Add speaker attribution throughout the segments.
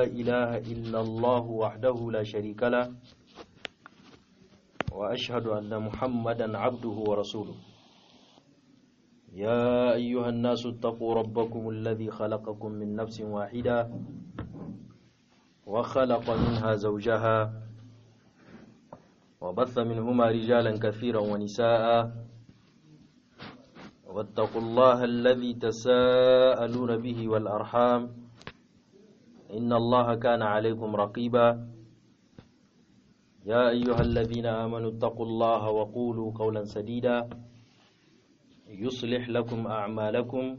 Speaker 1: إله إلا الله وحده لا شريك له وأشهد أن محمدا عبده ورسوله يا أيها الناس اتقوا ربكم الذي خلقكم من نفس واحدة وخلق منها زوجها وبث منهما رجالا كثيرا ونساء واتقوا الله الذي تساءلون به والأرحام إن الله كان عليكم رقيبا يا أيها الذين آمنوا اتقوا الله وقولوا قولا سديدا يصلح لكم أعمالكم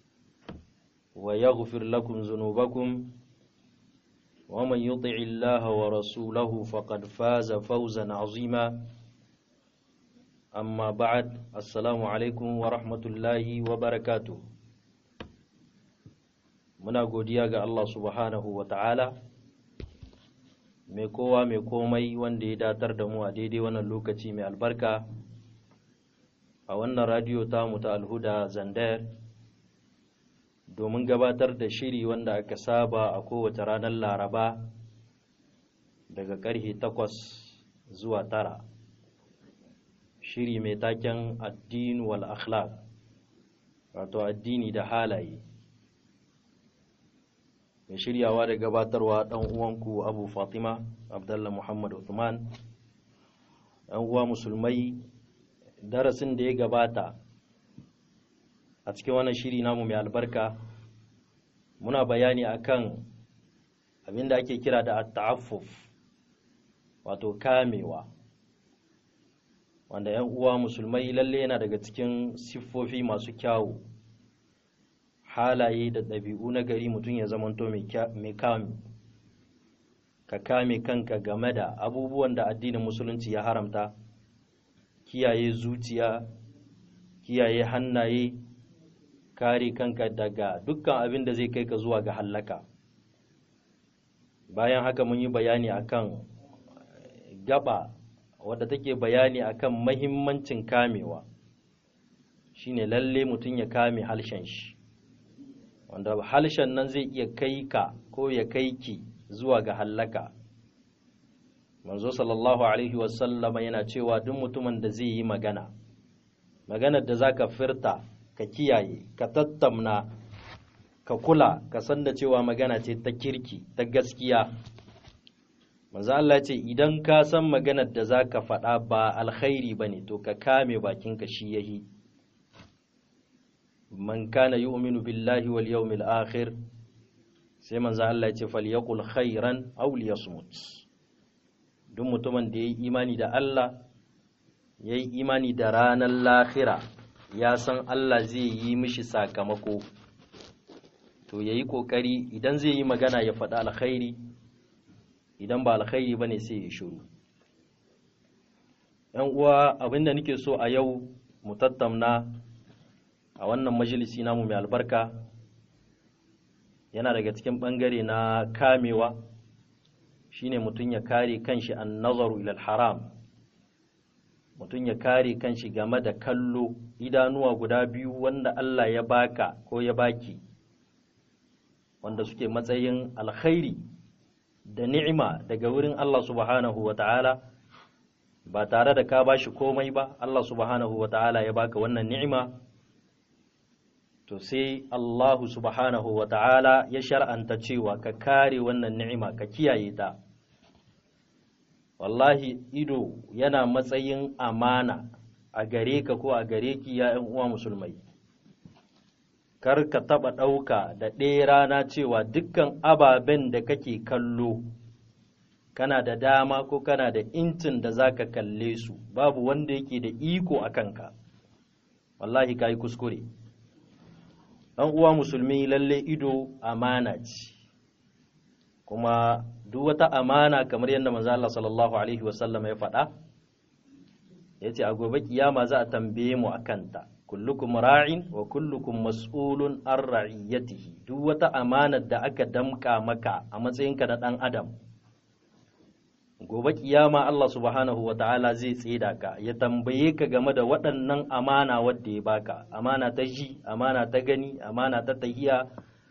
Speaker 1: ويغفر لكم ذنوبكم ومن يطع الله ورسوله فقد فاز فوزا عظيما أما بعد السلام عليكم ورحمة الله وبركاته muna godiya ga Allah subhanahu wa ta'ala mai kowa mai komai wanda ya datar da mu a daidai wannan lokaci mai albarka a wannan radiyo tamu ta alhuda zandar domin gabatar da shiri wanda aka saba a kowace ranar laraba daga karhe takwas zuwa tara shiri mai taken addini wal akhlaq wato addini da halaye mai shiryawa da gabatarwa ɗan uwanku abu fatima abdallah muhammad uthman ɗan uwa musulmai darasin da ya gabata a cikin wannan shiri namu mai albarka muna bayani akan abinda ake kira da ta'affuf wato kamewa wanda 'yan uwa musulmai lalle yana daga cikin siffofi masu kyawu halaye da ɗabi'u na gari mutum ya zamanto mai kame ka kame kanka game da abubuwan da addinin musulunci ya haramta kiyaye zuciya kiyaye hannaye kare kanka daga dukkan abin da zai kai ka zuwa ga hallaka bayan haka mun yi bayani akan gaba wadda take bayani akan mahimmancin kamewa shine lalle mutum ya kame halshen shi wanda halshen nan zai iya kai ka ko ya kai ki zuwa ga hallaka manzo sallallahu alaihi wasallama yana cewa duk mutumin da zai yi magana maganar da zaka firta ka kiyaye ka tattamna ka kula ka san da cewa magana ce ta kirki ta gaskiya manzo Allah ce idan ka san maganar da zaka faɗa ba alkhairi bane to ka kame bakinka shi yahi man kana yu'minu billahi wal yawmil akhir sai manzo Allah ya ce falyaqul khairan aw liyasmut duk mutumin da yayi imani da Allah yayi imani da ranar lahira ya san Allah zai yi mishi sakamako to yayi kokari idan zai yi magana ya faɗa alkhairi idan ba alkhairi bane sai ya shiru yan uwa abinda nake so a yau mu tattauna a wannan majalisi namu mai albarka yana daga cikin ɓangare na kamewa shine mutum ya kare kanshi an nazaru ilal haram mutum ya kare kanshi game da kallo idanuwa guda biyu wanda Allah ya baka ko ya baki wanda suke matsayin alkhairi da ni'ima daga wurin Allah subhanahu wa ta'ala ba tare da ka bashi komai ba Allah subhanahu wa ta'ala ya baka wannan ni'ima to sai Allahu subhanahu wa ta'ala ya shar'anta cewa ka kare wannan ni'ima ka kiyaye ta wallahi ido yana matsayin amana a gare ka ko a gare ki ya uwa musulmai kar ka taɓa ɗauka da ɗaya rana cewa dukkan ababen da kake kallo kana da dama ko kana da intin da za ka kalle su babu wanda yake da iko a kanka wallahi ka yi kuskure ɗan uwa musulmi lalle ido amana ce kuma duk wata amana kamar yadda manzo Allah sallallahu alaihi wasallam ya faɗa yace a gobe kiyama za a tambaye mu akan ta kullukum ra'in wa kullukum mas'ulun an ra'iyatihi duk wata amanar da aka damka maka a matsayinka na ɗan adam gobe kiyama Allah subhanahu wa ta'ala zai tseda ka ya tambaye ka game da waɗannan amana wadda ya baka amana ta ji amana ta gani amana ta tahiya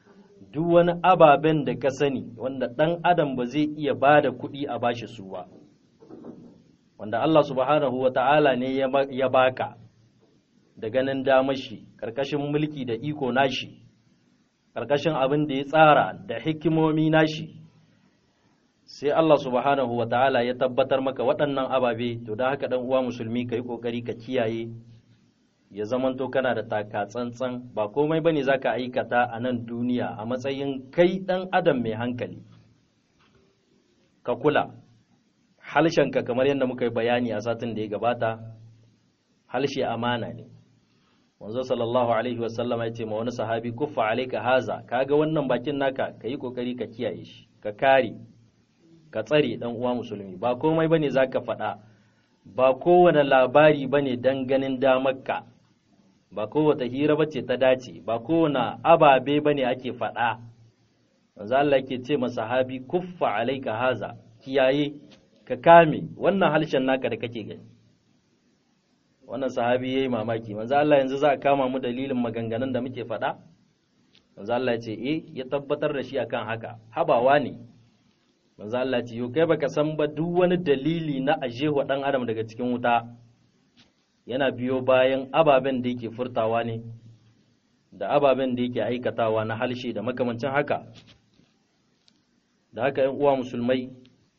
Speaker 1: duk wani ababen da ka sani wanda ɗan adam ba zai iya ba da kuɗi a bashi su ba wanda Allah subhanahu wa ta'ala ne ya baka da ganin damashi ƙarƙashin mulki da iko nashi ƙarƙashin abin da ya tsara da hikimomi nashi sai Allah subhanahu wa ta'ala ya tabbatar maka waɗannan ababe to da haka ɗan uwa musulmi ka yi ƙoƙari ka kiyaye ya zamanto kana da taka tsantsan ba komai bane zaka aikata a nan duniya a matsayin kai ɗan adam mai hankali ka kula halshenka kamar yadda muka yi bayani a satin da ya gabata halshe amana ne wanzu sallallahu alaihi wasallama ya ce ma wani sahabi kuffa alaika haza kaga wannan bakin naka ka yi kokari ka kiyaye shi ka kare ka tsare dan uwa musulmi ba komai bane zaka faɗa ba kowane labari bane dan ganin damarka ba kowace hira bace ta dace ba kowane ababe bane ake faɗa manzo Allah yake ce ma sahabi kuffa alaika haza kiyaye ka kame wannan halshen naka da kake gani wannan sahabi yayi mamaki manzo Allah yanzu za a kama mu dalilin maganganun da muke faɗa manzo Allah ya ce eh ya tabbatar da shi akan haka habawa ne manzo Allah ce yo kai baka san ba duk wani dalili na ajewa dan adam daga cikin wuta yana biyo bayan ababen da yake furtawa ne da ababen da yake aikatawa na halshe da makamancin haka da haka ‘yan uwa musulmai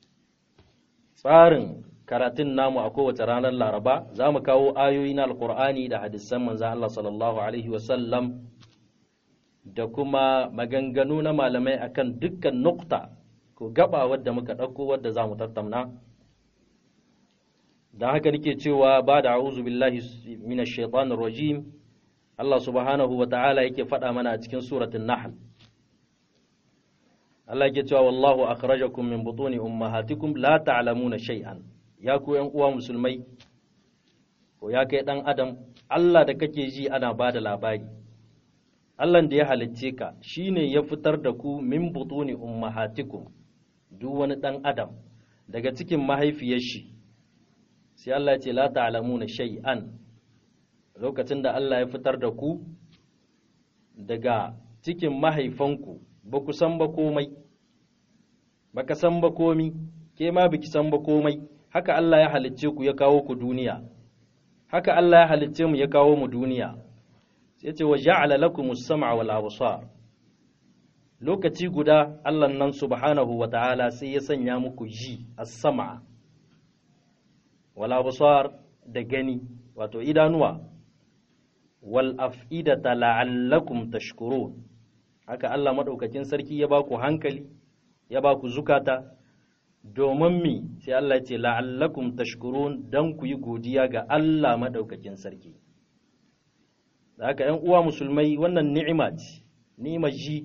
Speaker 1: tsarin karatun namu a kowace ranar laraba za mu kawo ayoyi na alkur'ani da hadisan manzan Allah sallallahu Alaihi wasallam da kuma maganganu na malamai akan dukkan nukta ko gaba wadda muka ɗauko wadda za mu tattauna don haka nake cewa ba da a'uzu billahi minash shaitanir rajim Allah subhanahu wa ta'ala yake faɗa mana a cikin suratun nahl Allah yake cewa wallahu akhrajakum min butuni ummahatikum la ta'lamuna shay'an ya ku yan uwa musulmai ko ya kai dan adam Allah da kake ji ana bada labari Allah da ya halicce ka shine ya fitar da ku min butuni ummahatikum duk wani dan adam daga cikin mahaifiyar shi sai Allah ya ce la ta'lamuna shay'an lokacin da Allah ya fitar da ku daga cikin mahaifanku ba ku san ba komai ba ka san ba komi ke ma biki san ba komai haka Allah ya halicce ku ya kawo ku duniya haka Allah ya halicce mu ya kawo mu duniya sai ce wa ja'ala lakum as-sam'a wal absar lokaci guda Allah nan subhanahu wa ta'ala sai ya sanya muku ji as-sam'a wal absar da gani wato idanuwa wal af'idata la'allakum tashkurun haka Allah madaukakin sarki ya baku hankali ya baku zukata domin mi sai Allah ya ce la'allakum tashkurun dan ku yi godiya ga Allah madaukakin sarki haka ƴan uwa musulmai wannan ni'ima ce ni'imar ji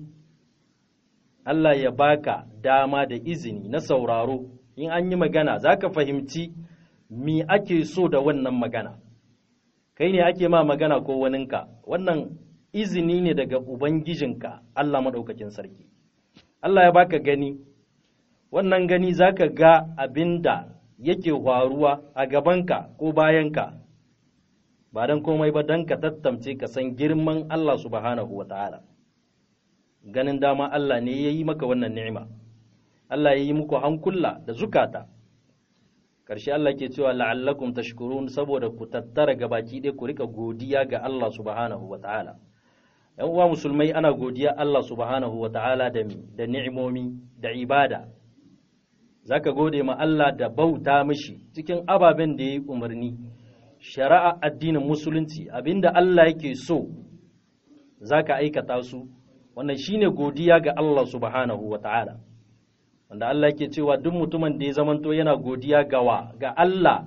Speaker 1: Allah ya baka dama da izini na sauraro in an yi magana zaka fahimci mi ake so da wannan magana kai ne ake ma magana ko waninka wannan izini ne daga ubangijinka Allah maɗaukakin sarki Allah ya baka gani wannan gani zaka ga abinda yake faruwa a gabanka ko bayanka ba don komai ba don ka tattamce ka san girman Allah subhanahu wa ta'ala ganin dama Allah ne ya yi maka wannan ni'ima Allah ya yi muku hankula da zukata ƙarshe Allah ke cewa la'allakum tashkurun saboda ku tattara gabaki ɗaya ku rika godiya ga Allah subhanahu wa ta'ala ‘yan uwa musulmai ana godiya Allah subhanahu wa ta'ala da da ni'imomi da ibada za ka gode ma Allah da bauta mishi cikin ababen da ya yi umarni shari'a addinin musulunci abinda Allah yake so za ka aikata su wannan shine godiya ga Allah subhanahu wa ta'ala wanda Allah yake cewa duk mutumin da ya zamanto yana godiya gawa ga Allah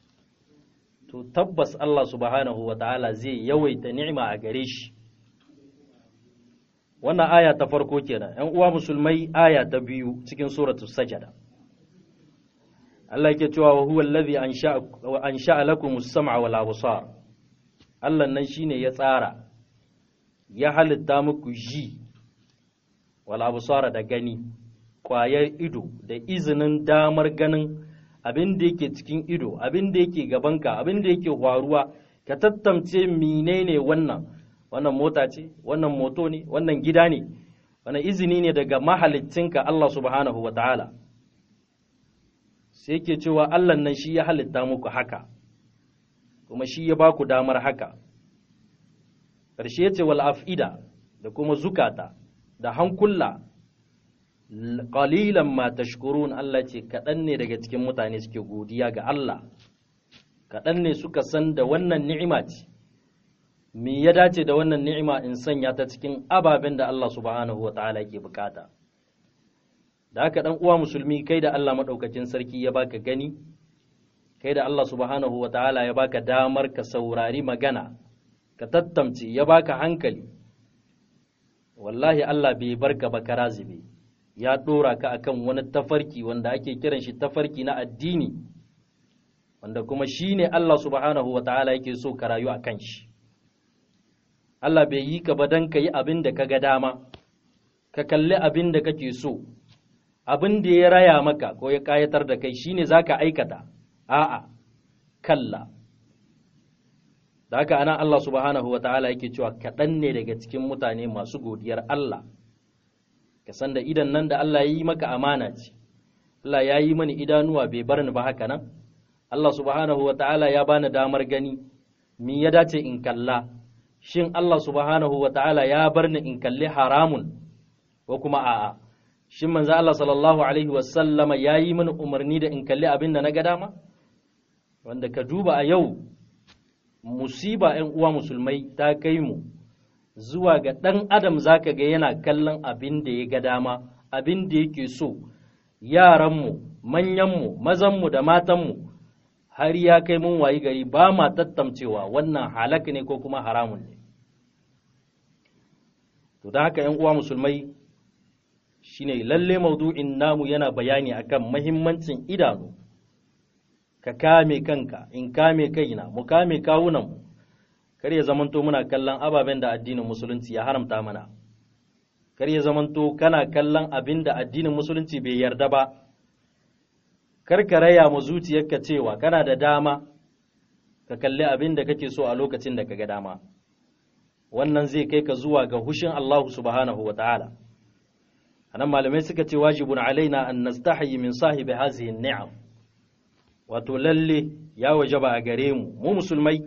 Speaker 1: to tabbas Allah subhanahu wa ta'ala zai yawaita ni'ima a gare shi wannan aya ta farko kenan ‘yan uwa musulmai aya ta biyu cikin suratul sajada Allah yake cewa wa huwa allazi ansha'a lakum as-sam'a wal absar Allah nan shine ya tsara ya halitta muku ji wal absar da gani kwayar ido da izinin damar ganin abin da yake cikin ido abin da yake gabanka abin da yake faruwa ka tattamce menene wannan wannan mota ce wannan moto ne wannan gida ne wani izini ne daga mahalittinka Allah subhanahu wa ta'ala sai ke cewa Allah nan shi ya halitta muku haka kuma shi ya ba ku damar haka ƙarshe ce wal af'ida da kuma zukata da hankula qalilan ma tashkurun Allah ce kaɗan ne daga cikin mutane suke godiya ga Allah kaɗan ne suka san da wannan ni'ima ce me ya dace da wannan ni'ima in sanya ta cikin ababen da Allah subhanahu wa ta'ala ke bukata da haka dan uwa musulmi kai da Allah madaukakin sarki ya baka gani kai da Allah subhanahu wa ta'ala ya baka damar ka saurari magana ka tattamce ya baka hankali wallahi Allah bai barka ba karazibe ya dora ka akan wani tafarki wanda ake kiran shi tafarki na addini wanda kuma shine Allah subhanahu wa ta'ala yake so ka rayu akan shi Allah bai yi ka ba don ka yi abin da ka ga dama, ka kalli abin da kake so, abin da ya raya maka ko ya ƙayatar da kai shine za ka aikata, a'a, kalla. Da haka ana Allah subhanahu wa ta'ala yake cewa kaɗan ne daga cikin mutane masu godiyar Allah, ka san da idan nan da Allah ya yi maka amana ce, Allah ya yi mani idanuwa bai bar ni ba haka nan, Allah subhanahu wa ta'ala ya bani damar gani, mi ya dace in kalla. shin Allah subhanahu wa ta'ala ya bar ni in kalli haramun ko kuma a'a shin manzo Allah sallallahu alaihi wasallama ya yi mini umarni da in kalli abin da na ga dama wanda ka duba a yau musiba ‘yan uwa musulmai ta kai mu zuwa ga ɗan adam zaka ga yana kallon abin da ya ga dama abin da yake so yaranmu manyanmu mazanmu da matanmu har ya kai mun wayi gari ba ma tattamcewa wannan halak ne ko kuma haramun ne to da haka ‘yan uwa musulmai shine lalle maudu'in namu yana bayani akan mahimmancin idanu ka kame kanka in kame kaina mu kame kawunanmu kar ya zamanto muna kallon ababen da addinin musulunci ya haramta mana kar ya zamanto kana kallon abin da addinin musulunci bai yarda ba kar ka raya mu zuciyarka cewa kana da dama ka kalli abin da kake so a lokacin da kaga dama wannan zai kai ka zuwa ga hushin Allah subhanahu wa ta'ala anan malamai suka ce wajibun alaina an nastahi min sahibi hazihi ni'am wato lalle ya wajaba a gare mu mu musulmai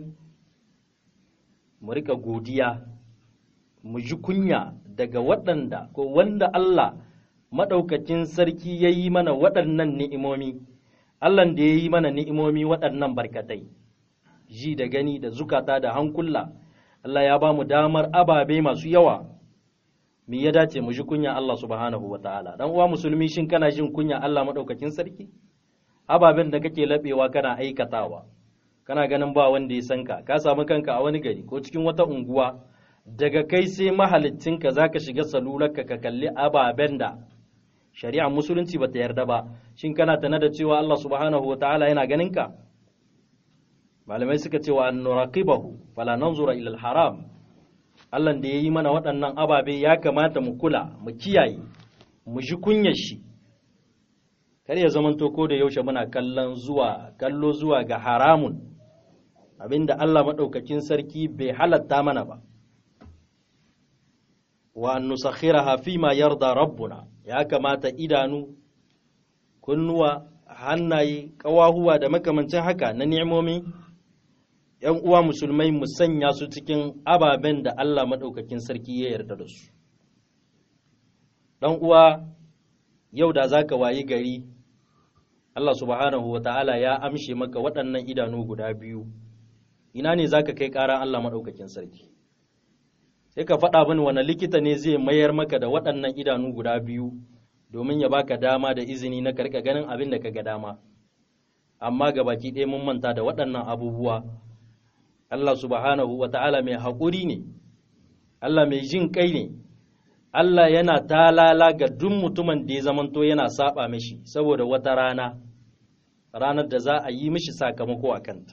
Speaker 1: mu rika godiya mu ji kunya daga waɗanda ko wanda Allah maɗaukacin sarki ya yi mana waɗannan ni'imomi Allah da ya yi mana ni'imomi waɗannan barkatai ji da gani da zukata da hankula Allah ya ba mu damar ababe masu yawa me ya dace mu ji kunya Allah subhanahu wa ta'ala dan uwa musulmi shin kana jin kunya Allah maɗaukakin sarki ababen da kake laɓewa kana aikatawa kana ganin ba wanda ya san ka ka samu kanka a wani gari ko cikin wata unguwa daga kai sai mahalicinka za ka shiga salularka ka kalli ababen da shari'a musulunci ba ta yarda ba shin kana tana da cewa Allah subhanahu wa ta'ala yana ganin ka malamai suka ce wa nuraqibahu fala nanzura ila haram Allah da yayi mana waɗannan ababe ya kamata mu kula mu kiyaye mu ji kunyar shi kar ya zamanto ko da yaushe muna kallon zuwa kallo zuwa ga haramun abinda Allah maɗaukakin sarki bai halatta mana ba wa an nusakhiraha fi ma yarda rabbuna ya kamata idanu kunnuwa hannaye ƙawahuwa da makamancin haka na ni'imomi ‘yan uwa musulmai mu sanya su cikin ababen da Allah maɗaukakin sarki ya yarda da su ɗan uwa yau da za ka wayi gari Allah subhanahu wa ta'ala ya amshe maka waɗannan idanu guda biyu ina ne za ka kai ƙara Allah maɗaukakin sarki sai ka faɗa mini wani likita ne zai mayar maka da waɗannan idanu guda biyu domin ya baka dama da izini na karka ganin abin da ka ga dama amma ga baki ɗaya mun manta da waɗannan abubuwa Allah subhanahu wa ta'ala mai haƙuri ne Allah mai jin kai ne Allah yana talala ga duk mutumin da ya zamanto yana saba mishi saboda wata rana ranar da za a yi mishi sakamako a kanta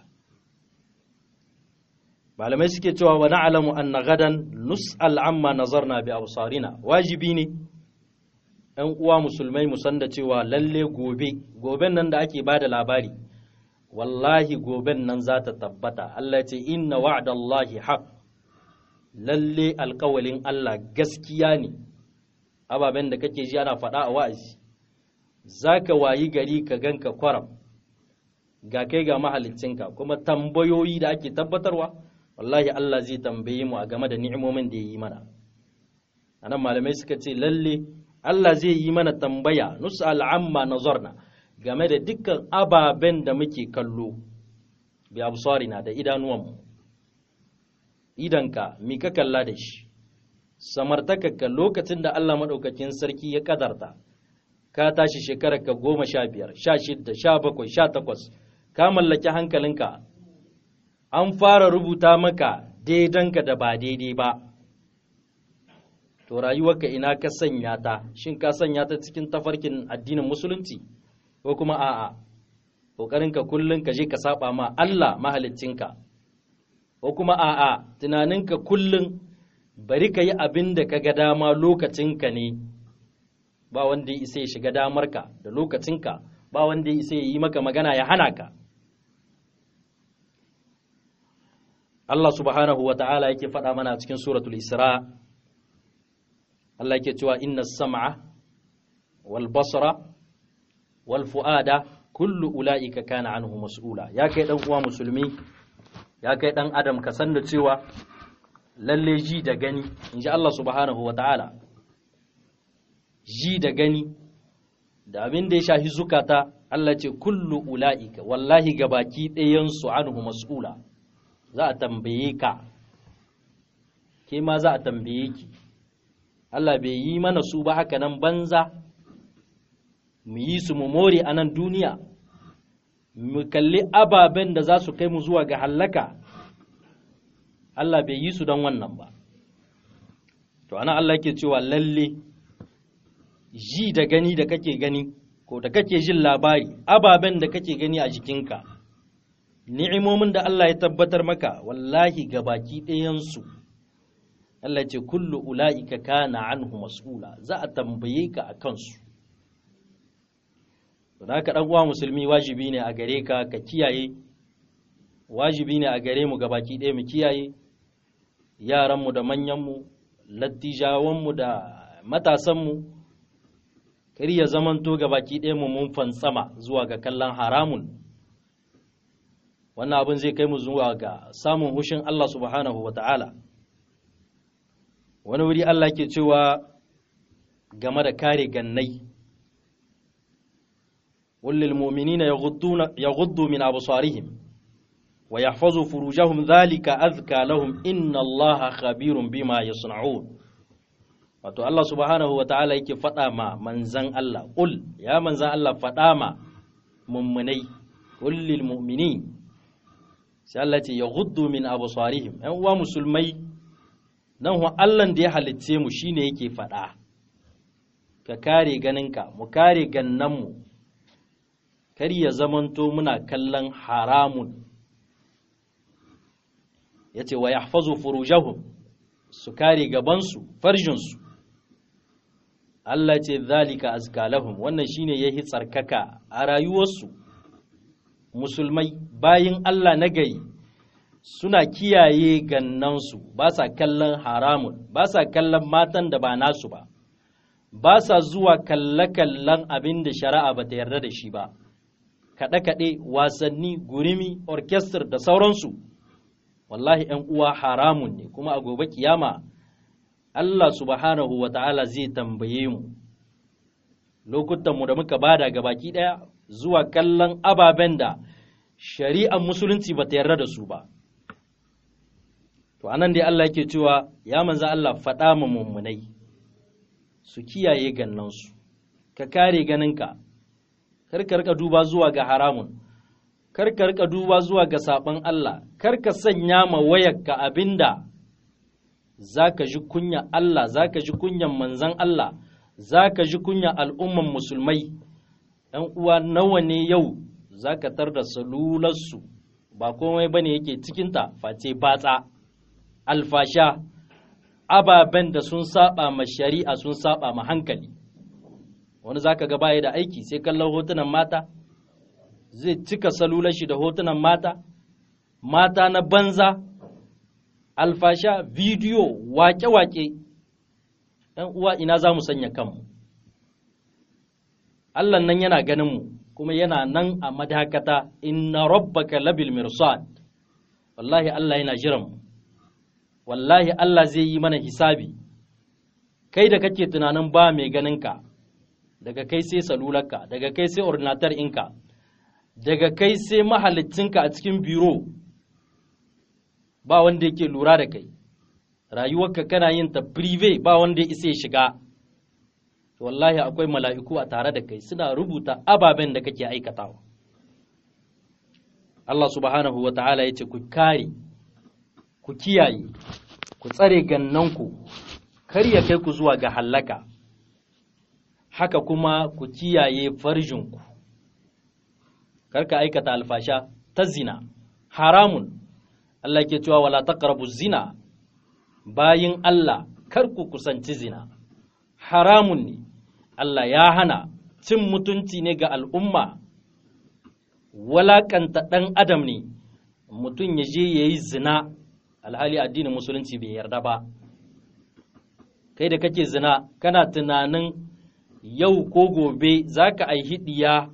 Speaker 1: malamai suke cewa wa na'lamu anna gadan nus'al amma nazarna bi absarina wajibi ne ɗan uwa musulmai mu san da cewa lalle gobe goben nan da ake bada labari wallahi goben nan za ta tabbata Allah ce inna wa'dallahi haq lalle alƙawalin Allah gaskiya ne ababen da kake ji ana faɗa a wa'azi za ka wayi gari ka ganka kwaram ga kai ga mahalicinka kuma tambayoyi da ake tabbatarwa wallahi Allah zai tambaye mu a game da ni'imomin da ya yi mana anan malamai suka ce lalle Allah zai yi mana tambaya nus'al amma nazarna game da dukkan ababen da muke kallo bi absarina da idanuwanmu idanka mi ka kalla da shi samartakarka lokacin da Allah maɗaukakin sarki ya kadarta ka tashi shekarar ka goma sha biyar sha shidda sha bakwai sha takwas ka mallaki hankalinka an fara rubuta maka daidanka da ba daidai ba to rayuwarka ina ka sanya ta shin ka sanya ta cikin tafarkin addinin musulunci ko kuma a'a ƙoƙarinka kullum ka je ka saba ma Allah mahaliccinka ko kuma a'a tunaninka kullum bari ka yi abin da ka ga dama lokacinka ne ba wanda ya isa ya shiga damarka da lokacinka ba wanda ya isa ya yi maka magana ya hana ka Allah subhanahu wa ta'ala yake faɗa mana cikin suratul Isra Allah yake cewa inna sam'a wal basra wal fu'ada kullu ula'ika kana anhu mas'ula ya kai dan uwa musulmi ya kai dan adam ka san da cewa lalle ji da gani inji Allah subhanahu wa ta'ala ji da gani da abin da ya shahi zukata Allah ce kullu ula'ika wallahi gabaki ɗayan su anhu mas'ula za a tambaye ka ke ma za a tambaye ki Allah bai yi mana su ba haka nan banza mu yi su mu more a nan duniya mu kalli ababen da za su kai mu zuwa ga hallaka Allah bai yi su don wannan ba to ana Allah ke cewa lalle ji da gani da kake gani ko da kake jin labari ababen da kake gani a jikinka ni'imomin da Allah ya tabbatar maka wallahi ga baki ɗayansu Allah ce kullu ula'ika kana anhu mas'ula za a tambaye ka a kansu don haka ɗan uwa musulmi wajibi ne a gare ka ka kiyaye wajibi ne a gare mu ga baki ɗaya mu kiyaye yaranmu da manyanmu lattijawanmu da matasanmu kar ya zamanto ga baki ɗaya mu mun fantsama zuwa ga kallon haramun wannan abin zai kai mu zuwa ga samun hushin Allah subhanahu wa ta'ala wani wuri Allah ke cewa game da kare gannai wallil mu'minina yaghuddu min absarihim wa yahfazu furujahum dhalika azka lahum inna Allaha khabirun bima yasna'un wato Allah subhanahu wa ta'ala yake faɗa ma manzan Allah qul ya manzan Allah faɗa ma mummunai qul lil mu'minin sai Allah ce ya guddu min absarihim ‘yan uwa musulmai nan wa Allahn da ya halicce mu shine yake faɗa ka kare ganinka mu kare gannanmu kar ya zamanto muna kallon haramun ya ce wa yahfazu furujahum su kare gabansu farjinsu Allah ce zalika azka lahum wannan shine yahi tsarkaka a rayuwarsu musulmai bayin Allah na gari suna kiyaye gannansu ba sa kallon haramun ba sa kallon matan da ba nasu ba ba sa zuwa kalle-kallen abin da shari'a ba ta yarda da shi ba kaɗe-kaɗe wasanni gurimi orkestar da sauransu wallahi ‘yan uwa haramun ne kuma a gobe kiyama Allah subhanahu wa ta'ala zai tambaye mu lokutanmu da muka bada ga baki ɗaya zuwa kallon ababen da shari'ar musulunci ba ta yarda da su ba. To, anan dai Allah yake cewa, ya manza Allah faɗa ma mummunai su kiyaye gannansu, ka kare ganinka, karka rika duba zuwa ga haramun, karka rika duba zuwa ga saɓon Allah, karka sanya ma wayarka abinda za ka ji kunya Allah, za ka ji kunyan manzan Allah, za ka ji kunya al'umman musulmai. ‘yan uwa nawa ne yau za ka tar da salularsu ba komai ba ne yake cikinta face batsa alfasha ababen da sun saba ma shari'a sun saba ma hankali wani za ka ga baya da aiki sai kallon hotunan mata zai cika salular shi da hotunan mata mata na banza alfasha bidiyo wake-wake ‘yan uwa ina za mu sanya kanmu Allah nan yana ganin mu kuma yana nan a madakata inna rabbaka labil mirsad wallahi Allah yana jiran mu wallahi Allah zai yi mana hisabi kai da kake tunanin ba mai ganinka daga kai sai salularka daga kai sai ordinatar inka daga kai sai mahalicinka a cikin biro ba wanda yake lura da kai rayuwarka kana yin ta prive ba wanda ya isa ya shiga wallahi akwai mala'iku a tare da kai suna rubuta ababen da kake aikatawa Allah subhanahu wa ta'ala ya ce ku kare ku kiyaye ku tsare gannanku kar ya kai ku zuwa ga hallaka haka kuma ku kiyaye farjinku kar ka aikata alfasha ta zina haramun Allah ke cewa wala taqrabu zina bayin Allah kar ku kusanci zina haramun ne Allah ya hana cin mutunci ne ga al'umma walakanta ɗan adam ne mutum ya je ya yi zina alhali addinin musulunci bai yarda ba kai da kake zina kana tunanin yau ko gobe za ka aihi ɗiya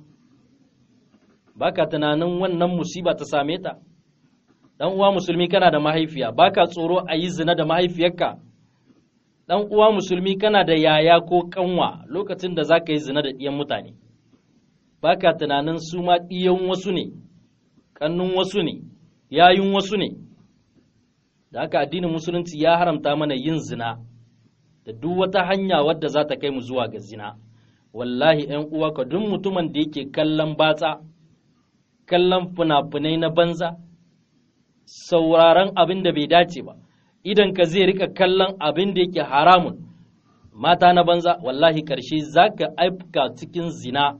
Speaker 1: ba ka tunanin wannan musiba ta same ta ɗan uwa musulmi kana da mahaifiya ba ka tsoro a yi zina da mahaifiyarka ɗan uwa musulmi kana da yaya ko kanwa lokacin da za ka yi zina da ɗiyan mutane ba ka tunanin su ma ɗiyan wasu ne ƙannun wasu ne yayun wasu ne da haka addinin musulunci ya haramta mana yin zina da duk wata hanya wadda za ta kai mu zuwa ga zina wallahi ‘yan uwa ka duk mutumin da yake kallon batsa kallon fina-finai na banza sauraron abin da bai dace ba idan ka zai rika kallon abin da yake haramun mata na banza wallahi karshe za ka aifka cikin zina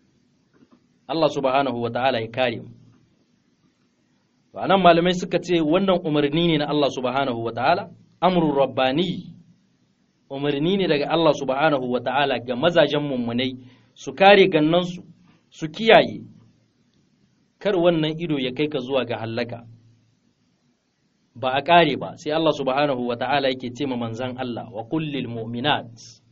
Speaker 1: Allah subhanahu wa ta'ala ya kare mu nan malamai suka ce wannan umarni ne na Allah subhanahu wa ta'ala amrun rabbani umarni ne daga Allah subhanahu wa ta'ala ga mazajen mummunai su kare gannansu su kiyaye kar wannan ido ya kai ka zuwa ga hallaka ba a ƙare ba sai Allah subhanahu wa ta'ala yake ce ma manzan Allah wa kullil mu'minat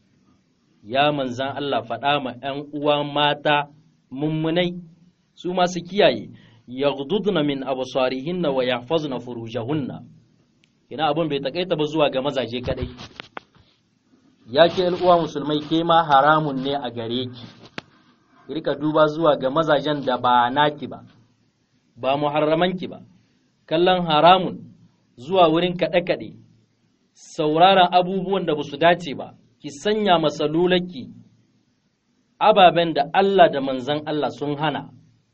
Speaker 1: ya manzan Allah faɗa ma ‘yan uwa mata mummunai su masu kiyaye yaghdudna min absarihinna wa yahfazna furujahunna ina abin bai takaita ba zuwa ga mazaje kadai ya ke uwa musulmai ke ma haramun ne a gare ki rika duba zuwa ga mazajen da ba naki ba ba muharramanki ba kallon haramun zuwa wurin kaɗe-kaɗe, sauraron abubuwan da ba su dace ba, ki sanya masalulaki ababen da Allah da manzan Allah sun hana,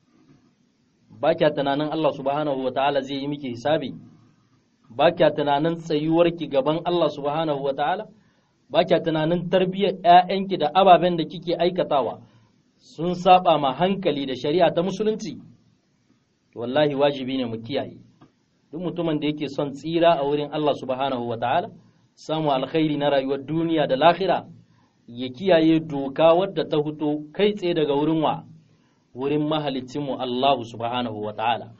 Speaker 1: ba kya tunanin Allah subhanahu wa ta'ala zai yi miki hisabi, ba kya tunanin tsayuwarki gaban Allah subhanahu wa ta'ala, ba kya tunanin tarbiyyar ‘ya'yanki da ababen da kike aikatawa sun saba ma hankali da shari'a ta musulunci, wallahi wajibi ne mu kiyaye. duk mutumin da yake son tsira a wurin Allah subhanahu wa ta'ala, samu alkhairi na rayuwar duniya da lahira, ya kiyaye doka wadda ta fito kai tsaye daga wurin wa, wurin mahalicinmu Allah subhanahu wa ta'ala.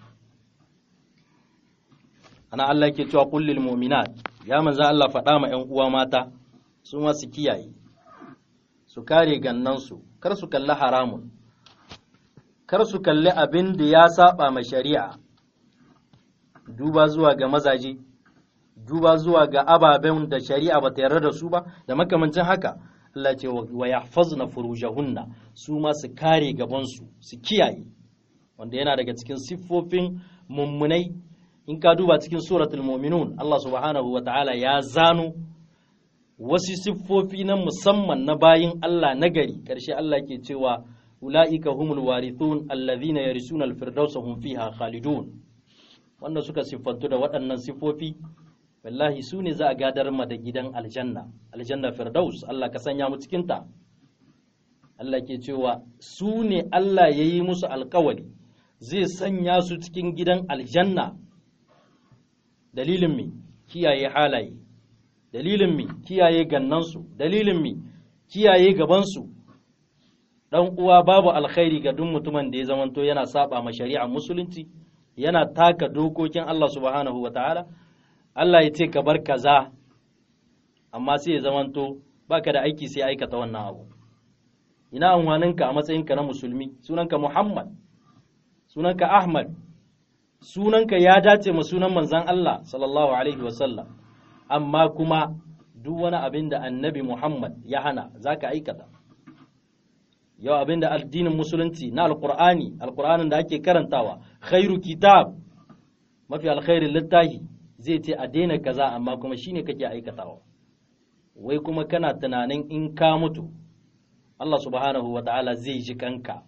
Speaker 1: Ana Allah ke cewa kullil mu'minat ya manza Allah faɗa ma ‘yan uwa mata, su masu kiyaye, su kare gannansu, kar su kalli haramun, kar su kalli abin da ya saba ma shari'a. duba zuwa ga mazaje duba zuwa ga ababen da shari'a ba ta yarda da su ba da makamancin haka Allah ce wa yahfazna furujahunna su ma su kare gabansu su kiyaye wanda yana daga cikin siffofin mummunai in ka duba cikin suratul mu'minun Allah subhanahu wa ta'ala ya zano wasu siffofi na musamman na bayin Allah nagari karshe Allah ke cewa ula'ika humul warithun allazina yarisuna al-firdausa hum fiha khalidun wanda suka siffantu da waɗannan siffofi wallahi su ne za a gadar ma da gidan aljanna aljanna firdaus Allah ka sanya mu cikinta Allah ke cewa su ne Allah ya yi musu alkawari zai sanya su cikin gidan aljanna dalilin mi kiyaye halaye dalilin mi kiyaye gannansu dalilin mi kiyaye gabansu dan uwa babu alkhairi ga duk mutumin da ya zamanto yana saba ma shari'a musulunci yana taka dokokin Allah subhanahu wa ta'ala, Allah ya ce ka bar kaza, amma sai ya zamanto baka da aiki sai aikata wannan abu ina amfaninka a matsayinka na musulmi sunanka Muhammad sunanka Ahmad sunanka ya dace ma sunan manzon Allah sallallahu alaihi wasallam amma kuma duk wani abin da annabi Muhammad ya hana zaka aikata yau abin da addinin musulunci na alqur'ani alqur'anin da ake karantawa khairu kitab mafi alkhairin littafi zai ce a daina kaza amma kuma shine kake aikatawa wai kuma kana tunanin in ka mutu Allah subhanahu wa ta'ala zai ji kanka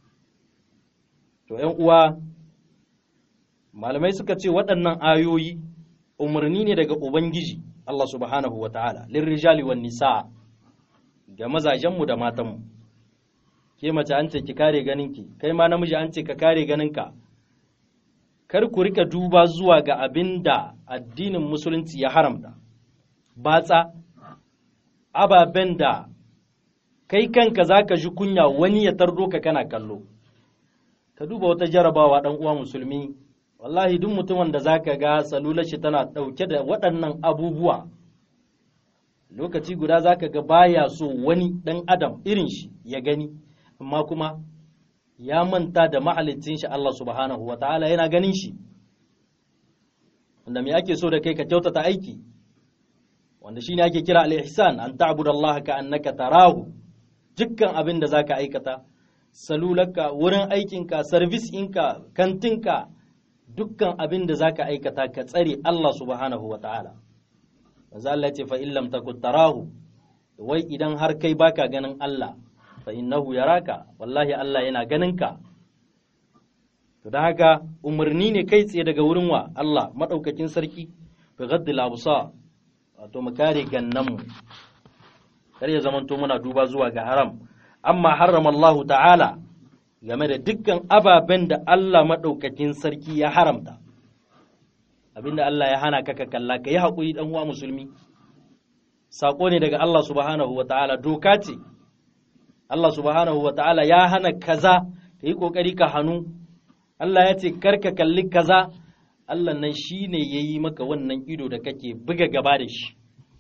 Speaker 1: to ‘yan uwa malamai suka ce waɗannan ayoyi umarni ne daga Ubangiji Allah subhanahu wa ta'ala lirrijali wan nisa ga mazajenmu da matanmu ke mace an ce ki kare ganinki kai ma namiji an ce ka kare ganinka kar ku rika duba zuwa ga abin da addinin musulunci ya haramta batsa ababen da kai kanka za ka ji kunya wani ya tardo ka kana kallo ka duba wata jarabawa ɗan uwa musulmi wallahi duk mutumin da za ka ga salular shi tana ɗauke da waɗannan abubuwa lokaci guda za ka ga baya so wani ɗan adam irin shi ya gani amma kuma ya manta da mahalicin shi Allah subhanahu wa ta'ala yana ganin shi wanda me ake so da kai ka kyautata aiki wanda shine ake kira al-ihsan an ta'budu Allah ka annaka tarahu dukkan abin da zaka aikata salularka wurin aikinka service ɗinka kantinka dukkan abin da zaka aikata ka tsare Allah subhanahu wa ta'ala manzo Allah ya ce fa in lam takun tarahu wai idan har kai baka ganin Allah fa innahu yaraka wallahi Allah yana ganin ka to da haka umarni ne kai tsaye daga wurin wa Allah madaukakin sarki bi ghaddil absar wato mu kare gannanmu kar ya zamanto muna duba zuwa ga haram amma harrama Allah ta'ala game da dukkan ababen da Allah maɗaukakin sarki ya haramta abinda Allah ya hana ka ka kalla ka yi haƙuri ɗan uwa musulmi saƙo ne daga Allah subhanahu wa ta'ala doka ce Allah subhanahu wa ta'ala ya hana kaza ka yi ƙoƙari ka hannu Allah ya ce kar ka kalli kaza Allah nan shi ne ya yi maka wannan ido da kake buga gaba da shi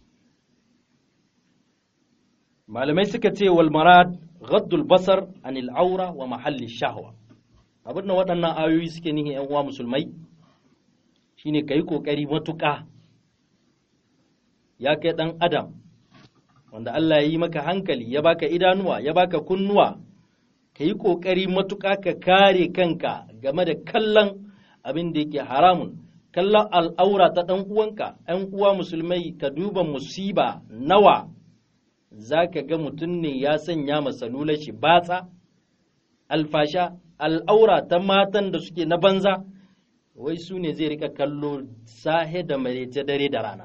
Speaker 1: malamai suka ce wal marad ghaddul basar anil aura wa mahalli shahwa abin da waɗannan ayoyi suke nihin yan uwa musulmai shine kai kokari matuƙa ya kai ɗan adam wanda Allah ya yi maka hankali ya baka idanuwa ya baka kunnuwa ka yi ƙoƙari matuƙa ka kare kanka game da kallon abin da yake haramun kallon al'aura ta ɗan uwanka ‘yan uwa musulmai ka duba musiba nawa za ka ga mutum ne ya sanya masalular shi batsa alfasha al'aura ta matan da suke na banza wai su ne zai rika kallo sahe da marece dare da rana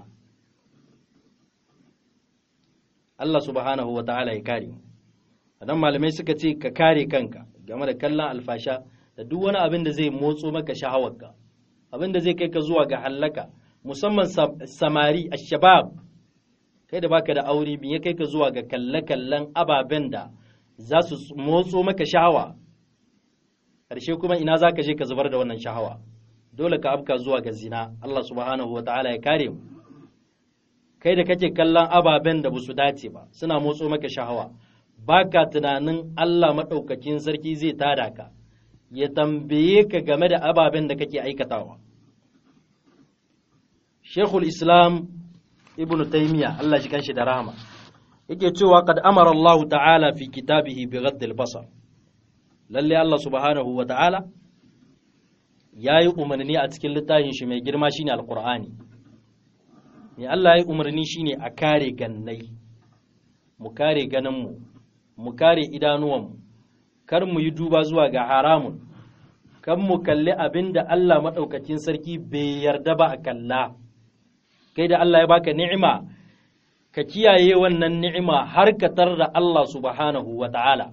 Speaker 1: Allah subhanahu wa ta'ala ya kare mu adan malamai suka ce ka kare kanka game da kallon alfasha da duk wani abin da zai motso maka shahawarka abin da zai kai ka zuwa ga hallaka musamman samari ashabab kai da baka da aure bin ya kai ka zuwa ga kalle-kallen ababen da za su motso maka shahawa ƙarshe kuma ina za ka je ka zubar da wannan shahawa dole ka afka zuwa ga zina Allah subhanahu wa ta'ala ya kare mu kai da kake kallon ababen da su dace ba suna motso maka shahawa baka tunanin Allah maɗaukakin sarki zai tada ka ya tambaye ka game da ababen da kake aikatawa Sheikhul Islam Ibn Taymiyyah Allah shi kanshi da rahama yake cewa qad amara Allah ta'ala fi kitabihi bi ghadd al-basar lalle Allah subhanahu wa ta'ala yayi umarni a cikin littafin shi mai girma shine alqur'ani me Allah yayi umarni shine a kare gannai mu kare ganinmu mu kare idanuwanmu kar mu yi duba zuwa ga haramun kan mu kalli abin da Allah maɗaukakin sarki bai yarda ba a kalla kai da Allah ya baka ni'ima ka kiyaye wannan ni'ima har ka da Allah subhanahu wa ta'ala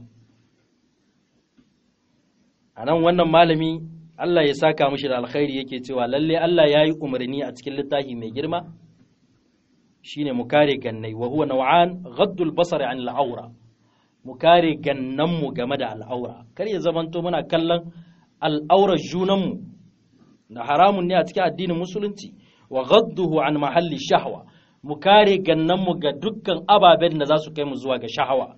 Speaker 1: a nan wannan malami Allah ya saka mishi da alkhairi yake cewa lalle Allah ya yi umarni a cikin littafi mai girma shine mu kare gannai wa huwa naw'an ghaddul basari an al'aura mu kare gannanmu game da al'aura kar ya zamanto muna kallon al'aurar junanmu na haramun ne a cikin addinin musulunci wa ghadduhu an mahalli shahwa mu kare gannanmu ga dukkan ababen da za su kai mu zuwa ga shahawa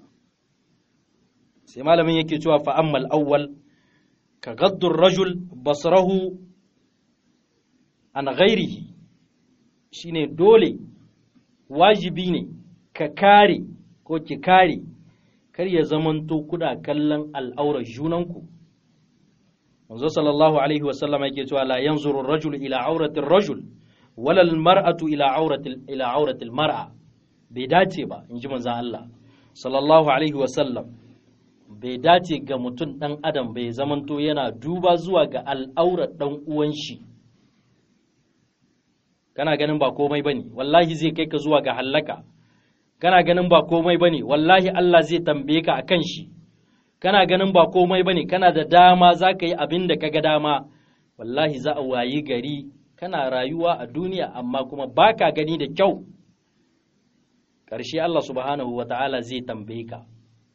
Speaker 1: sai malamin yake cewa fa'ammal awwal ka gaddur rajul basrahu an ghairihi shine dole wajibi ne ka kare ko ki kare kar ya zamanto kuna kallon al'aurar junanku manzo sallallahu alaihi wasallam yake cewa la yanzuru ar-rajulu ila aurati ar-rajul wala al-mar'atu ila aurati ila aurati al-mar'a bai dace ba inji manzo Allah sallallahu alaihi wasallam bai dace ga mutum dan adam bai zamanto yana duba zuwa ga al'aurar dan uwan shi kana ganin ba komai bane wallahi zai kai ka zuwa ga hallaka kana ganin ba komai bane wallahi Allah zai tambaye ka akan shi kana ganin ba komai bane kana da dama za ka yi abin da kaga dama wallahi za a wayi gari kana rayuwa a duniya amma kuma baka gani da kyau ƙarshe Allah subhanahu wa ta'ala zai tambaye ka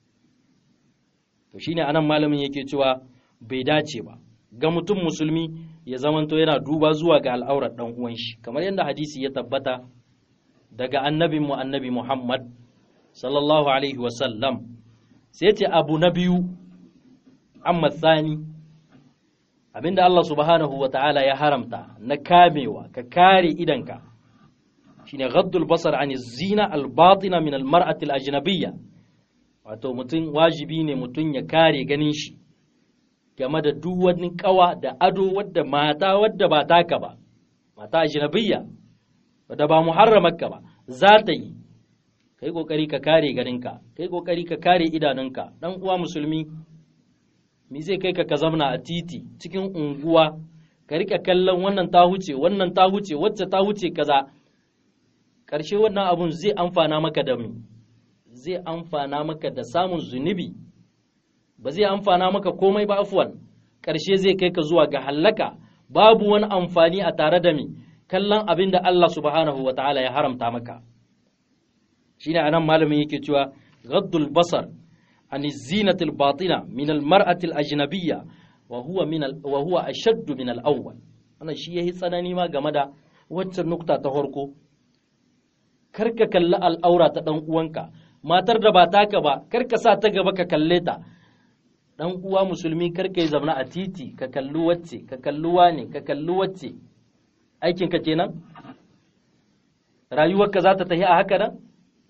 Speaker 1: to shine anan malamin yake cewa bai dace ba ga mutum musulmi ya zamanto yana duba zuwa ga al'aurar dan uwan shi kamar yadda hadisi ya tabbata daga annabin mu annabi Muhammad sallallahu alaihi wa sallam sai ce abu na biyu amma tsani abinda Allah subhanahu wa ta'ala ya haramta na kamewa ka kare idanka shine ghaddul basar an zina al-batina min al-mar'ati al-ajnabiyya wato mutum wajibi ne mutum ya kare ganin shi game da duk wani kawa da ado wadda mata wadda ba taka ba mata ajnabiyya wadda ba muharramarka ba za ta yi kai kokari ka kare ganinka kai kokari ka kare idanunka dan uwa musulmi me zai kai ka ka zamna a titi cikin unguwa ka rika kallon wannan ta huce wannan ta huce wacce ta huce kaza karshe wannan abun zai amfana maka da mu zai amfana maka da samun zunubi ba zai amfana maka komai ba afwan karshe zai kai ka zuwa ga hallaka babu wani amfani a tare da mi kallon abin da Allah subhanahu wa ta'ala ya haramta maka shine anan malamin yake cewa ghaddul basar an zinatil batina min al mar'ati al ajnabiyya wa huwa min al wa huwa ashadd min al awwal wannan shi yayi tsanani ma game da waccan nukta ta farko karka kalli al'aura ta dan uwanka matar da ba taka ba karka sa ta gaba ka kalle ta dan uwa musulmi karka yi zamna a titi ka kalli wacce ka kalli wane ka kalli wacce aikinka kenan rayuwarka za ta tafi a haka nan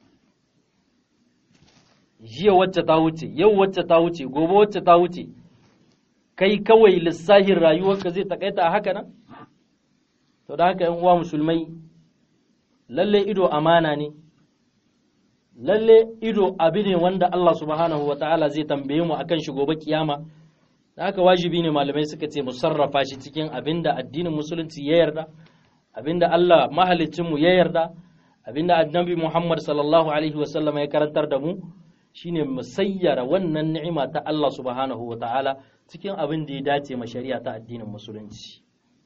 Speaker 1: jiya wacce ta wuce yau wacce ta wuce gobe wacce ta wuce kai kawai lissahin rayuwarka zai takaita a haka nan to da haka uwa musulmai lalle ido amana ne lalle ido abi ne wanda Allah subhanahu wa ta'ala zai tambaye mu akan shi gobe kiyama da haka wajibi ne malamai suka ce mu sarrafa shi cikin abinda addinin musulunci ya yarda abinda Allah mahaliccinmu ya yarda abinda annabi Muhammad sallallahu alaihi wasallam ya karantar da mu shine mu sayyara wannan ni'ima ta Allah subhanahu wa ta'ala cikin abin da ya dace ma shari'a ta addinin musulunci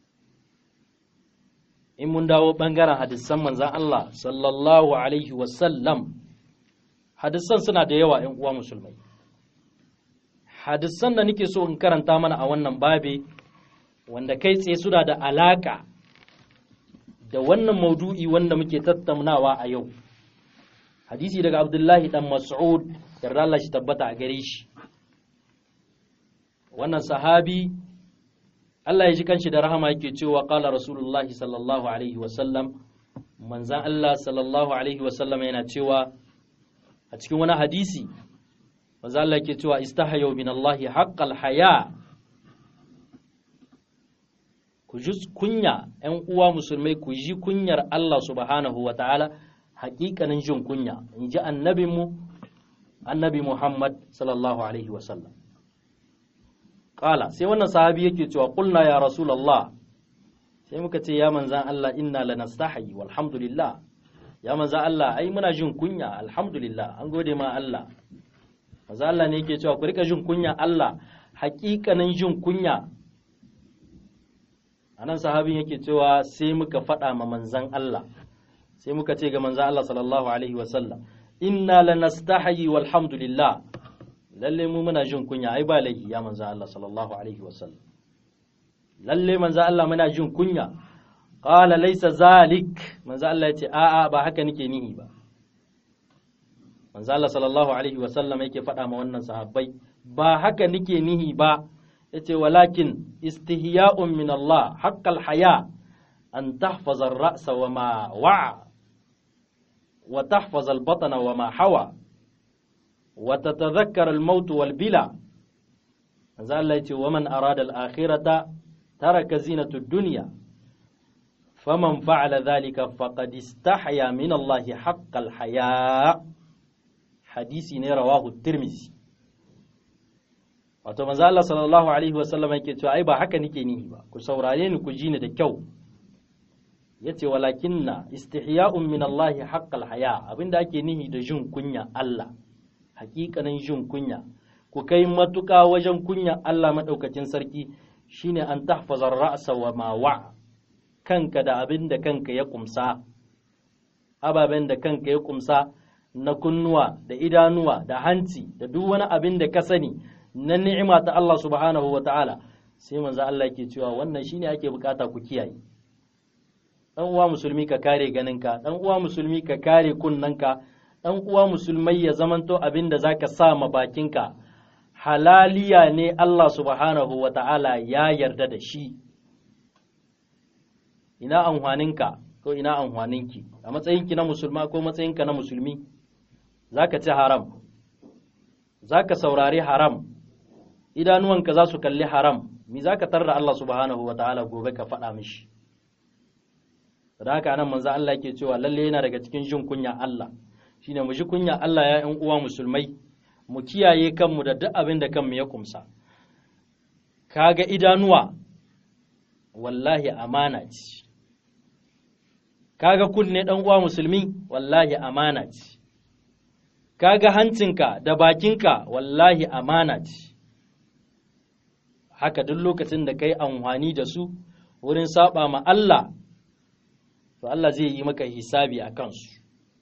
Speaker 1: in mun dawo bangaren hadisan manzan Allah sallallahu alaihi wasallam hadisan suna da yawa ‘yan uwa musulmai hadisan da nake so in karanta mana a wannan babe wanda kai tsaye suna da alaka da wannan maudu'i wanda muke tattaunawa a yau hadisi daga abdullahi dan mas'ud yarda Allah shi tabbata a gare shi wannan sahabi Allah ya ji kanshi da rahama yake cewa qala rasulullahi sallallahu alaihi wasallam manzan Allah sallallahu alaihi wasallam yana cewa a cikin wani hadisi manzan Allah yake cewa istahayu min Allah haqqal haya ku ji kunya ‘yan uwa musulmai ku ji kunyar Allah subhanahu wa ta'ala haƙiƙanin jin kunya in ji annabinmu annabi Muhammad sallallahu alaihi wasallam Ƙala sai wannan sahabi yake cewa ƙulna ya Rasulallah sai muka ce ya manzan Allah inna lanastahi walhamdulillah ya manzan Allah ai muna jin kunya alhamdulillah an gode ma Allah manzan Allah ne yake cewa ku rika jin kunya Allah haƙiƙanin jin kunya anan sahabin yake cewa sai muka faɗa ma manzan Allah sai muka ce ga manzan Allah sallallahu alaihi wasallam inna lanastahi walhamdulillah lalle mu muna jin kunya ai ba laifi ya manzan Allah sallallahu alaihi wasallam lalle manzan Allah muna jin kunya qala laysa zalik manzo Allah ya ce a'a ba haka nake nihi ba manzo Allah sallallahu alaihi wa sallam yake faɗa ma wannan sahabbai ba haka nake nihi ba yace walakin istihya'un min Allah haqqal haya an tahfaza ar-ra'sa wa ma wa'a wa tahfaza al-batna wa ma hawa wa tatadhakkara al-maut wal bila manzo Allah yace wa man arada al-akhirata taraka zinatu ad-dunya faman fa'ala dhalika faqad istahya min Allah haqqal haya hadisi ne rawahu tirmizi wato manzo Allah sallallahu alaihi wasallam yake cewa ai ba haka nake nihi ba ku saurare ni ku ji ni da kyau yace walakinna istihya'un min Allah haqqal haya abinda ake nihi da jin kunya Allah hakikanin jin kunya ku kai matuƙa wajen kunya Allah madaukakin sarki shine an tahfaza ra'sa wa ma wa kanka da abinda kanka ya kumsa ababen da kanka ya kumsa na kunnuwa da idanuwa da hanci da duk wani abin da ka sani na ni'ima ta Allah subhanahu wa ta'ala sai manzo Allah yake cewa wannan shine ake bukata ku kiyaye dan uwa musulmi ka kare ganinka dan uwa musulmi ka kare kunnanka dan uwa musulmai ya zamanto abin da zaka sa ma bakinka halaliya ne Allah subhanahu wa ta'ala ya yarda da shi ina amfaninka ko ina amfaninki a matsayinki na musulma ko matsayinka na musulmi zaka ci haram zaka saurari haram idanuwanka za su kalli haram mi zaka tarra Allah subhanahu wa ta'ala gobe ka faɗa mishi da haka nan manzo Allah yake cewa lalle yana daga cikin jin kunya Allah shine mu ji kunya Allah ya ƴan uwa musulmai mu kiyaye kanmu da duk abin da kanmu ya kumsa kaga idanuwa wallahi amana ce kaga kunne dan uwa musulmi wallahi amana ce kaga hancinka da bakinka wallahi amana ce haka duk lokacin da kai amfani da su wurin saba ma Allah to Allah zai yi maka hisabi a kansu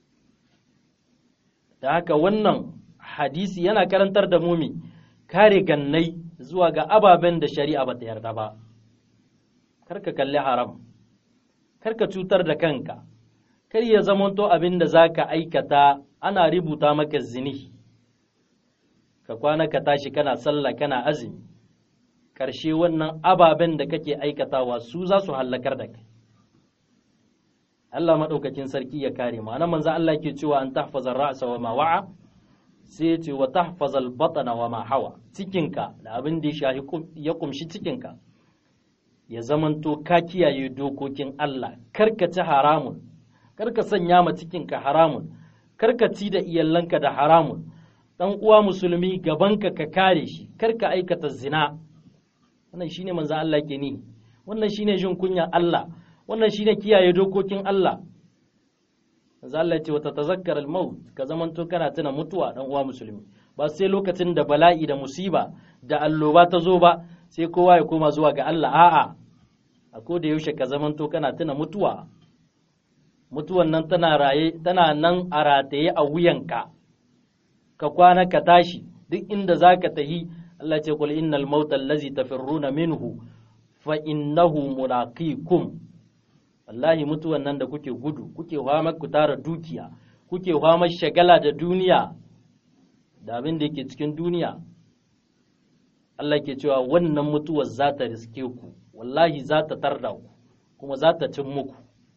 Speaker 1: da haka wannan hadisi yana karantar da mumi kare gannai zuwa ga ababen da shari'a ba ta yarda ba karka kalli haram karka cutar da kanka kar ya zamanto abin da za ka aikata ana rubuta maka zini ka kwana ka tashi kana sallah kana azumi ƙarshe wannan ababen da kake aikatawa su za su hallakar da kai Allah maɗaukakin sarki ya kare mu anan manzo Allah ke cewa an tahfaza ra'sa wa ma wa'a sai ya ce wa tahfaza al-batna wa ma hawa cikinka da abin da ya shahi ya kumshi cikinka ya zamanto ka kiyaye dokokin Allah karka ci haramun karka sanya ma cikinka haramun karka ci da iyalanka da haramun dan uwa musulmi gabanka ka kare shi karka aikata zina wannan shine manzo Allah ke ni wannan shine jin kunya Allah wannan shine kiyaye dokokin Allah manzo Allah ya ce wata tazakkar al-maut ka zamanto kana tuna mutuwa dan uwa musulmi ba sai lokacin da bala'i da musiba da alloba ta zo ba sai kowa ya koma zuwa ga Allah a'a a ko da yaushe ka zamanto kana tuna mutuwa mutuwan nan tana raye tana nan a rataye a wuyanka ka kwana ka tashi duk inda zaka tahi Allah ce qul innal mauta allazi tafirruna minhu fa innahu mulaqikum wallahi mutuwan nan da kuke gudu kuke fama ku tara dukiya kuke fama shagala da duniya da abin da yake cikin duniya Allah ke cewa wannan mutuwar za ta riske ku wallahi za ta tarda ku kuma za ta cin muku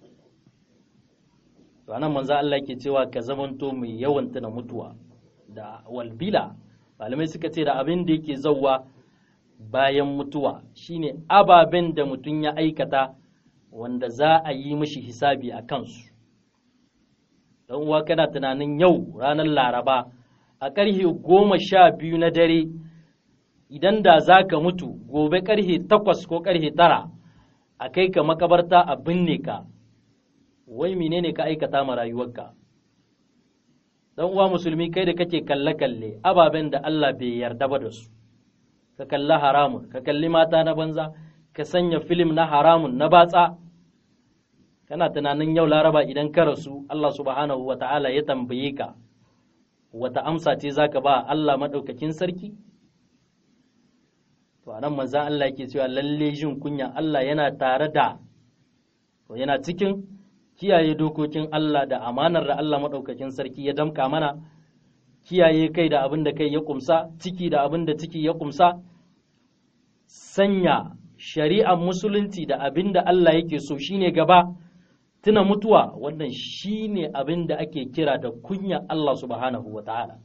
Speaker 1: ranar manzo Allah ke cewa ka zamanto mai yawan tuna mutuwa da walbila malamai suka ce da abin da yake zauwa bayan mutuwa shine ababen da mutum ya aikata wanda za a yi mishi hisabi a kansu don uwa kana tunanin yau ranar laraba a ƙarfe goma sha biyu na dare idan da za ka mutu gobe ƙarfe takwas ko ƙarfe tara a kai ka makabarta a binne ka wai menene ka aikata ma rayuwarka dan uwa musulmi kai da kake kalle-kalle ababen da Allah bai yarda ba da su ka kalli haramun ka kalli mata na banza ka sanya filim na haramun na batsa kana tunanin yau laraba idan ka rasu Allah subhanahu wa ta'ala ya tambaye ka wata amsa ce zaka ba Allah madaukakin sarki to anan manzon Allah yake cewa lalle jin kunya Allah yana tare da to yana cikin kiyaye dokokin Allah da amanar da Allah maɗaukakin sarki ya damka mana kiyaye kai da abin da kai ya kumsa ciki da abin da ciki ya kumsa sanya shari'ar musulunci da abin da Allah yake so shine gaba tuna mutuwa wannan shine abin da ake kira da kunya Allah subhanahu wa ta'ala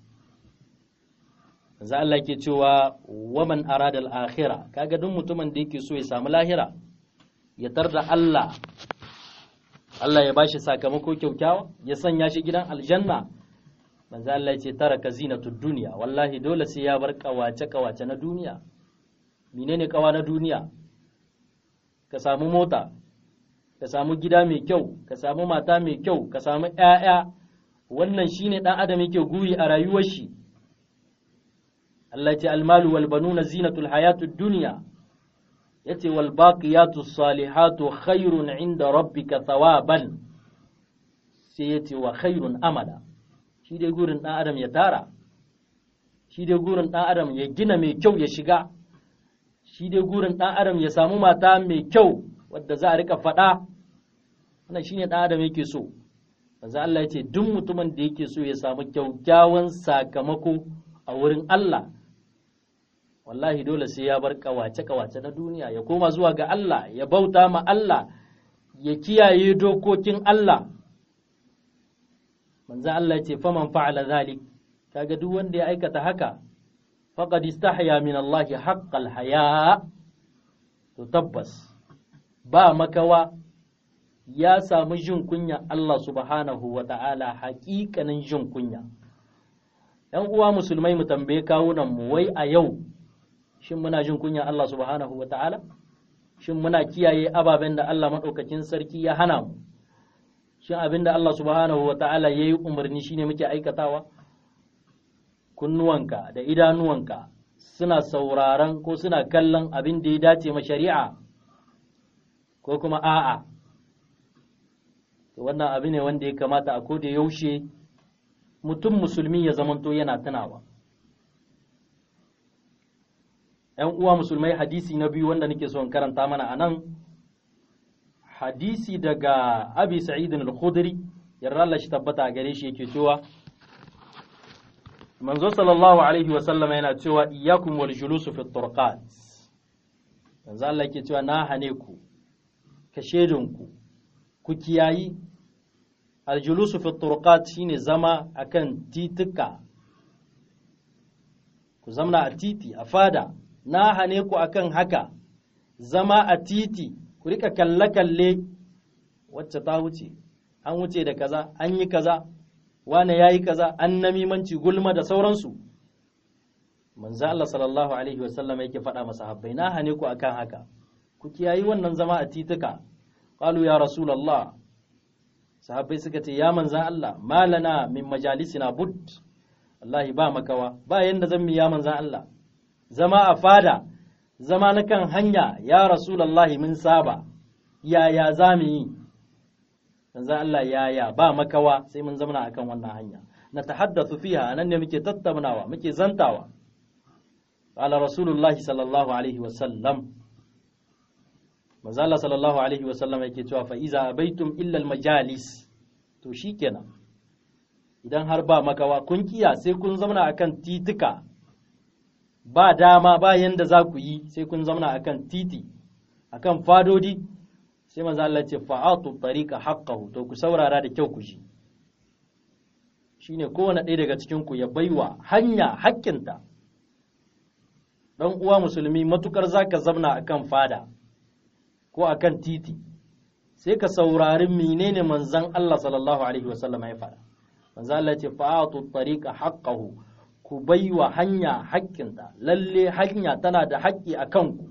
Speaker 1: za Allah ke cewa waman aradal akhira kaga duk mutumin da yake so ya samu lahira ya tarda Allah Allah ya bashi sakamako kyaukyawa ya sanya shi gidan aljanna manzo Allah ya ce taraka zinatud dunya wallahi dole sai ya bar kawace kawace na duniya menene kawa na duniya ka samu mota ka samu gida mai kyau ka samu mata mai kyau ka samu ƴaƴa wannan shine dan adam yake guri a rayuwar shi Allah ya ce almalu wal banuna zinatul hayatud dunya yace wal baqiyatu salihatu khairun inda rabbika thawaban sai yace wa khairun amala shi dai gurin dan adam ya tara shi dai gurin dan adam ya gina mai kyau ya shiga shi dai gurin dan adam ya samu mata mai kyau wadda za a rika faɗa wannan shine dan adam yake so manzo Allah yace duk mutumin da yake so ya samu kyaukyawan sakamako a wurin Allah wallahi dole sai ya bar kawace-kawace na duniya ya koma zuwa ga Allah ya bauta ma Allah ya kiyaye dokokin Allah manzo Allah ya ce faman fa'ala zalik kaga duk wanda ya aikata haka faqad istahya min Allah haqqal haya to tabbas ba makawa ya samu jin kunya Allah subhanahu wa ta'ala haƙiƙanin jin kunya ‘yan uwa musulmai mu tambaye kawunan mu wai a yau shin muna jin kunya Allah subhanahu wa ta'ala? Shin muna kiyaye ababen da Allah maɗaukakin sarki ya hana mu? Shin abin da Allah subhanahu wa ta'ala ya yi umarni shine muke aikatawa? Kunnuwanka da idanuwanka suna sauraron ko suna kallon abin da ya dace ma shari'a ko kuma a'a. Wannan abu ne wanda ya kamata a koda yaushe mutum musulmi ya zamanto yana tunawa. ‘yan uwa musulmai hadisi na biyu wanda nake son karanta mana a nan hadisi daga abi sa'idin al-khudri yarda Allah shi tabbata a gare shi yake cewa manzo sallallahu alaihi wa sallama yana cewa iyyakum wal julusu fi turqat manzo Allah yake cewa na hane ku ka shedinku ku kiyayi al julusu fi turqat shine zama akan tituka ku zamna a titi a fada na hane ku akan haka zama a titi ku rika kalle-kalle wacce ta wuce an wuce da kaza an yi kaza wane ya yi kaza an namimanci gulma da sauransu manzo Allah sallallahu alaihi wasallam yake faɗa masa habbai na hane ku akan haka ku kiyayi wannan zama a tituka qalu ya rasulullah sahabbai suka ce ya manzan Allah malana min majalisina bud wallahi ba makawa ba yanda zan mi ya manzan Allah zama a fada zama na kan hanya ya rasulallahi mun saba yaya za mu yi yanzu Allah yaya ba makawa sai mun zamana akan wannan hanya na tahaddathu fiha nan ne muke tattaunawa muke zantawa qala rasulullahi sallallahu alaihi wasallam manzo Allah sallallahu alaihi wasallam yake cewa fa iza abaitum illa al majalis to shikenan idan har ba makawa kun kiya sai kun zamana akan titika ba dama ba yanda za ku yi sai kun zauna akan titi akan fadodi sai manzo Allah ce fa'atu tariqa haqqahu to ku saurara da kyau ku ji shine kowane ɗaya daga cikin ku ya baiwa hanya haƙƙinta dan uwa musulmi matukar zaka zauna akan fada ko akan titi sai ka saurari menene manzon Allah sallallahu alaihi wasallam ya faɗa manzo Allah ce fa'atu tariqa haqqahu ku bai wa hanya haƙƙinta lalle hanya tana da haƙƙi a kanku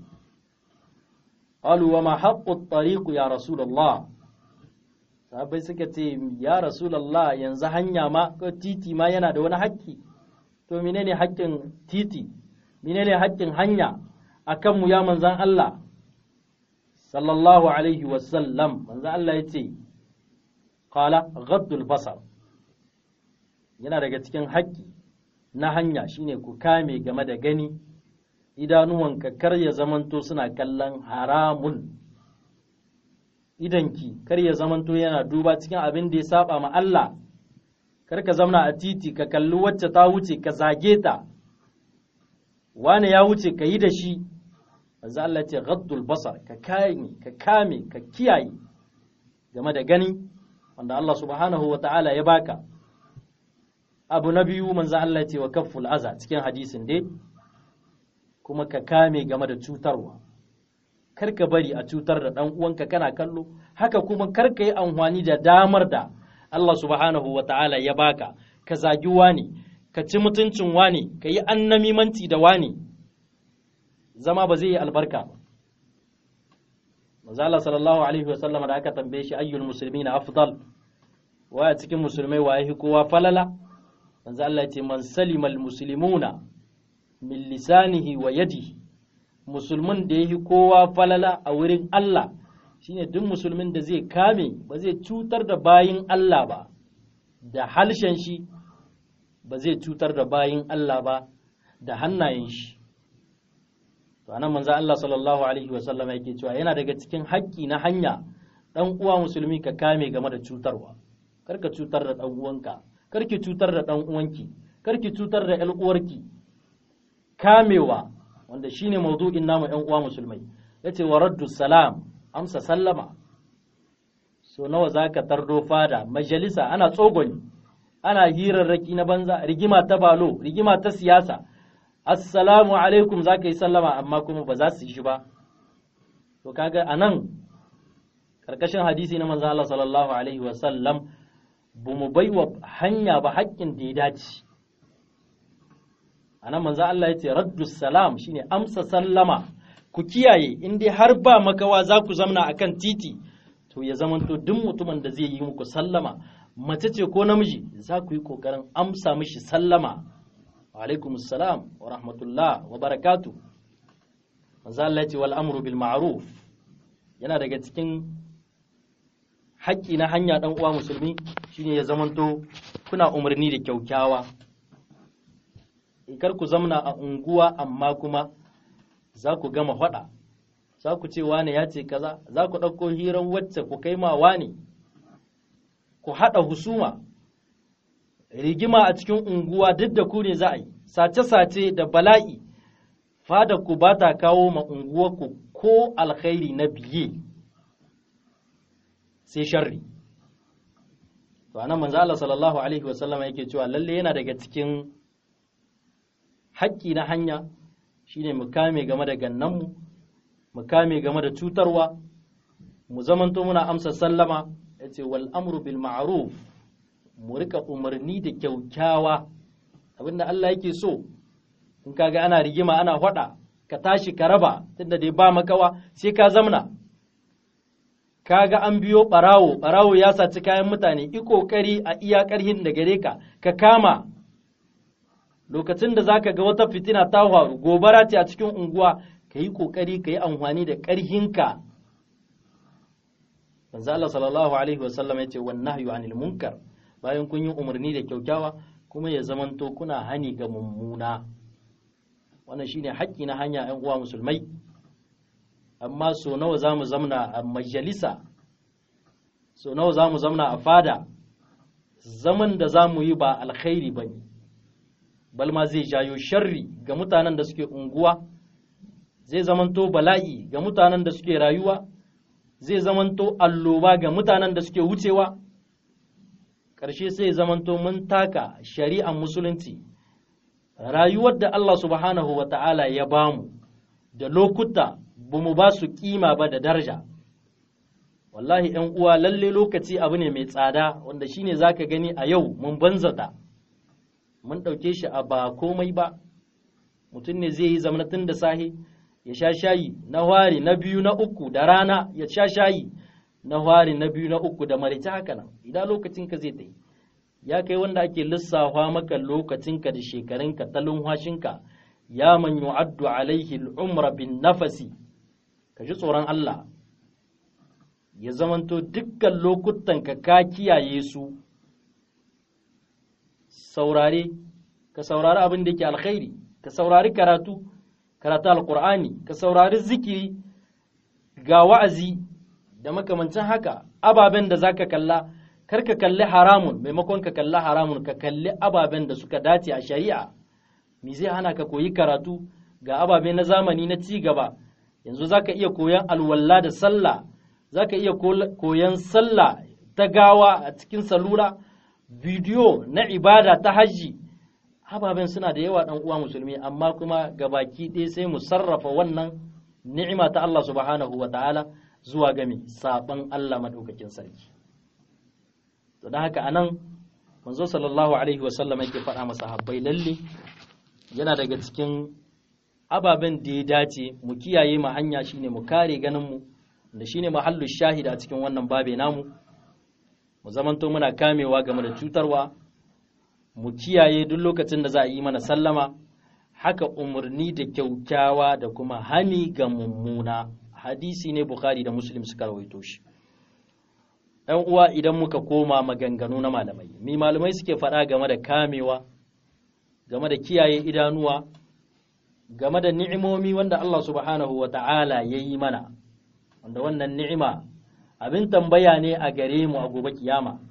Speaker 1: qalu wa ma haqqu tariqu ya rasulullah sahabbai suka ce ya rasulullah yanzu hanya ma ko titi ma yana da wani haƙƙi to menene haƙƙin titi menene haƙƙin hanya akan mu ya manzan Allah sallallahu alaihi wasallam manzan Allah ya ce qala ghaddul basar yana daga cikin haƙƙi na hanya shine ku kame game da gani idanuwanka kar ya zamanto suna kallon haramun idanki kar ya zamanto yana duba cikin abin da ya saba ma Allah kar ka zamna a titi ka kalli wacce ta wuce ka zage ta wani ya wuce ka yi da shi manzo Allah ce ghaddul basar ka kame ka kame ka kiyaye game da gani wanda Allah subhanahu wa ta'ala ya baka abu na biyu manzo Allah ce wa kafful aza cikin hadisin dai kuma ka kame game da cutarwa kar ka bari a cutar da ɗan uwanka kana kallo haka kuma kar ka yi amfani da damar da Allah subhanahu wa ta'ala ya baka ka zagi wani ka ci mutuncin wani ka yi annamimanci da wani zama ba zai yi albarka ba Mazala sallallahu alaihi wasallam da aka tambaye shi ayyul musulmi na afdal waya cikin musulmai waye kowa falala manzo Allah ya ce man salimal muslimuna min lisanihi wa yadihi musulmin da yahi kowa falala a wurin Allah shine duk musulmin da zai kame ba zai cutar da bayin Allah ba da halshen shi ba zai cutar da bayin Allah ba da hannayen shi to anan manzo Allah sallallahu alaihi wa sallam yake cewa yana daga cikin haƙƙi na hanya dan uwa musulmi ka kame game da cutarwa karka cutar da dan uwanka karki cutar da dan uwanki karki cutar da ƴan uwarki kamewa wanda shine maudu'in namu ƴan uwa musulmai yace wa raddu salam amsa sallama so nawa zaka tardo fada majalisa ana tsogoni ana hirarraki na banza rigima ta balo rigima ta siyasa assalamu alaikum zaka yi sallama amma kuma ba za su yi shi ba to kaga anan karkashin hadisi na manzo Allah sallallahu alaihi wa sallam bu mu baiwa hanya ba haƙƙin da ya dace anan manzo Allah ya ce raddu salam shine amsa sallama ku kiyaye in dai har ba makawa za ku zamna akan titi to ya zamanto duk mutumin da zai yi muku sallama mace ce ko namiji za ku yi kokarin amsa mishi sallama alaikum salam wa rahmatullah wa barakatu manzo Allah ya ce wal amru bil ma'ruf yana daga cikin haƙƙi na hanya dan uwa musulmi shine ya zamanto kuna umarni da kyaukyawa kar ku zamna a unguwa amma kuma za ku gama faɗa za ku ce wane ya ce kaza za ku ɗauko hirar wacce ku kai ma wane ku haɗa husuma rigima a cikin unguwa duk da ku ne za a yi sace-sace da bala'i fada ku ba ta kawo ma unguwarku ko alkhairi na biye sai sharri to anan manzo Allah sallallahu alaihi wasallam yake cewa lalle yana daga cikin haƙƙi na hanya shine mu kame game da gannanmu mu kame game da cutarwa mu zamanto muna amsa sallama yace wal amru bil ma'ruf mu rika umarni da kyaukyawa abinda Allah yake so in kaga ana rigima ana faɗa ka tashi ka raba tunda dai ba makawa sai ka zamna kaga an biyo barawo barawo ya saci kayan mutane i kokari a iya karhin da gare ka ka kama lokacin da zaka ga wata fitina ta faru gobara ce a cikin unguwa ka yi kokari ka yi amfani da karhinka manzo Allah sallallahu alaihi wasallam ya ce wan nahyu anil munkar bayan kun yi umarni da kyaukyawa kuma ya zamanto kuna hani ga mummuna wannan shine haƙƙi na hanya ‘yan uwa musulmai amma so nawa za mu zamna a majalisa so nawa za mu zamna a fada zaman da za mu yi ba alkhairi ba ne balma zai jayo sharri ga mutanen da suke unguwa zai zamanto bala'i ga mutanen da suke rayuwa zai zamanto alloba ga mutanen da suke wucewa ƙarshe sai zamanto mun taka shari'ar musulunci rayuwar da Allah subhanahu wa ta'ala ya bamu da lokuta ba mu ba su kima ba da daraja wallahi ‘yan uwa lalle lokaci abu ne mai tsada wanda shine za ka gani a yau mun banzata mun ɗauke shi a ba komai ba mutum ne zai yi zamanatin da sahi ya sha shayi na wari na biyu na uku da rana ya sha shayi na wari na biyu na uku da marice haka nan idan lokacinka zai ta yi ya kai wanda ake lissafa maka lokacinka da shekarunka ta lumhashinka ya man yu'addu alaihi al'umra bin nafasi ka ji tsoron Allah ya zamanto dukkan lokutanka ka kiyaye su saurare ka saurari abin da yake alkhairi ka saurari karatu karatu alqur'ani ka saurari zikiri ga wa'azi da makamancin haka ababen da zaka kalla kar ka kalli haramun maimakon ka kalli haramun ka kalli ababen da suka dace a shari'a me zai hana ka koyi karatu ga ababe na zamani na ci gaba yanzu zaka iya koyan alwalla da sallah zaka iya koyan sallah ta gawa a cikin salula bidiyo na ibada ta hajji ababen suna da yawa dan uwa musulmi amma kuma gabaki ɗaya sai mu sarrafa wannan ni'ima ta Allah subhanahu wa ta'ala zuwa game saban Allah madaukakin sarki to don haka anan manzo sallallahu alaihi wa sallam yake faɗa masa habbai lalle yana daga cikin ababen da ya dace mu kiyaye mu hanya shine mu kare ganin mu da shine mahallu shahida a cikin wannan babe namu mu zamanto muna kamewa game da cutarwa mu kiyaye duk lokacin da za a yi mana sallama haka umarni da kyaukyawa da kuma hani ga mummuna hadisi ne bukhari da muslim suka rawaito shi ɗan uwa idan muka koma maganganu na malamai mi malamai suke faɗa game da kamewa game da kiyaye idanuwa game da ni'imomi wanda Allah subhanahu wa ta'ala ya yi mana wanda wannan ni'ima abin tambaya ne a gare mu a gobe kiyama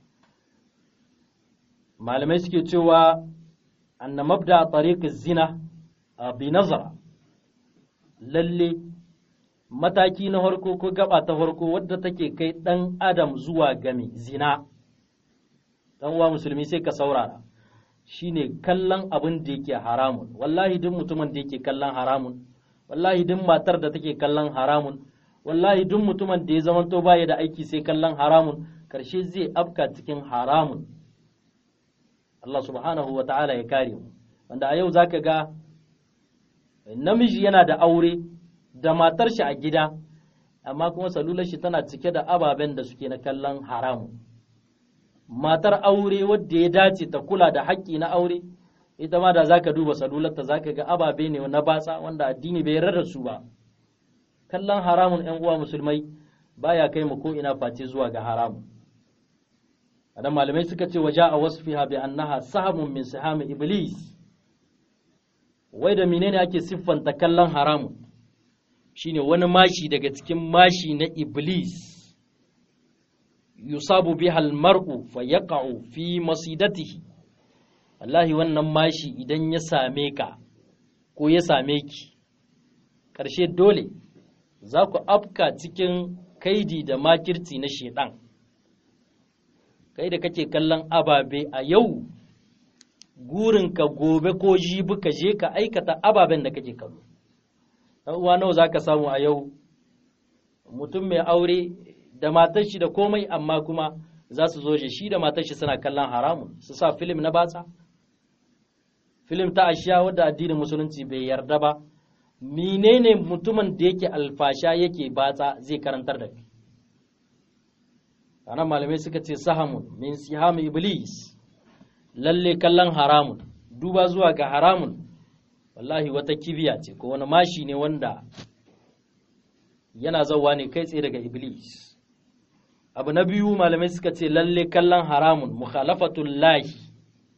Speaker 1: malamai suke cewa anna mabda tariq zina bi nazara lalle mataki na farko ko gaba ta farko wadda take kai dan adam zuwa game zina dan uwa musulmi sai ka saurara shine kallon abin da yake haramun wallahi duk mutumin da yake kallon haramun wallahi duk matar da take kallon haramun wallahi duk mutumin da ya zamanto baya da aiki sai kallon haramun karshe zai afka cikin haramun Allah subhanahu wa ta'ala ya kare mu wanda a yau zaka ga namiji yana da aure da matar shi a gida amma kuma salular shi tana cike da ababen da suke na kallon haramun matar aure wadda ya dace ta kula da haƙƙi na aure ita ma da zaka duba salularta zaka ga ababe ne na batsa wanda addini bai yarda su ba kallon haramun ƴan uwa musulmai baya kai mu ko ina face zuwa ga haramun adan malamai suka ce waja a wasfiha bi annaha sahamun min sihami iblis wai da menene ake siffanta kallon haramun shine wani mashi daga cikin mashi na iblis yusabu biha almar'u fa yaqa'u fi masidatihi wallahi wannan mashi idan ya same ka ko ya same ki ƙarshe dole za ku afka cikin kaidi da makirci na shedan kai da kake kallon ababe a yau gurinka gobe ko jibi ka je ka aikata ababen da kake kallo ɗan uwa nawa za ka samu a yau mutum mai aure da matar shi da komai amma kuma za su zo shi da matar shi suna kallon haramun su sa filim na batsa filim ta ashiya wadda addinin musulunci bai yarda ba menene mutumin da yake alfasha yake batsa zai karantar da kai anan malamai suka ce sahamun min sihami iblis lalle kallon haramun duba zuwa ga haramun wallahi wata kibiya ce ko wani mashi ne wanda yana zauwa ne kai tsaye daga iblis abu na biyu malamai suka ce lalle kallon haramun mukhalafatul lahi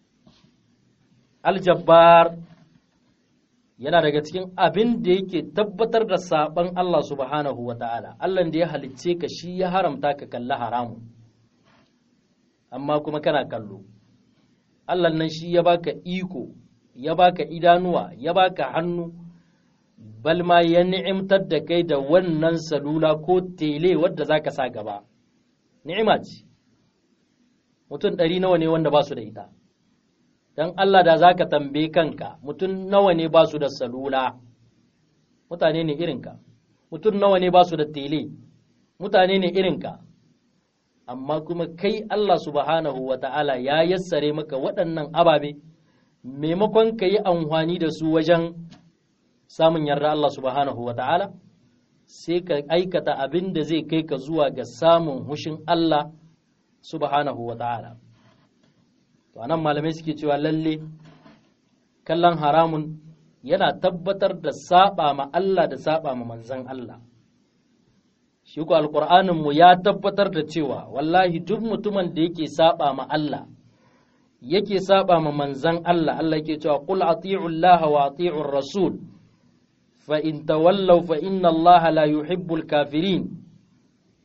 Speaker 1: aljabbar yana daga cikin abin da yake tabbatar da saban Allah subhanahu wa ta'ala Allah da ya halicce ka shi ya haramta ka kalli haramun amma kuma kana kallo Allah nan shi ya baka iko ya baka idanuwa ya baka hannu balma ya ni'imtar da kai da wannan salula ko tele wadda zaka sa gaba ni'ima ce mutum ɗari nawa ne wanda ba su da ita don Allah da za ka tambaye kanka mutum nawa ne ba su da salula mutane ne irinka mutum nawa ne ba su da tele mutane ne irinka amma kuma kai Allah subhanahu wa ta'ala ya yassare maka waɗannan ababe maimakon ka yi amfani da su wajen samun yarda Allah subhanahu wa ta'ala sai ka aikata abin da zai kai ka zuwa ga samun hushin Allah subhanahu wa ta'ala to anan malamai suke cewa lalle kallon haramun yana tabbatar da saba ma Allah da saba ma manzan Allah shi ku alƙur'anin mu ya tabbatar da cewa wallahi duk mutumin da yake saba ma Allah yake saba ma manzan Allah Allah yake cewa qul ati'u Allah wa ati'u rasul fa in tawallaw fa inna Allah la yuhibbul kafirin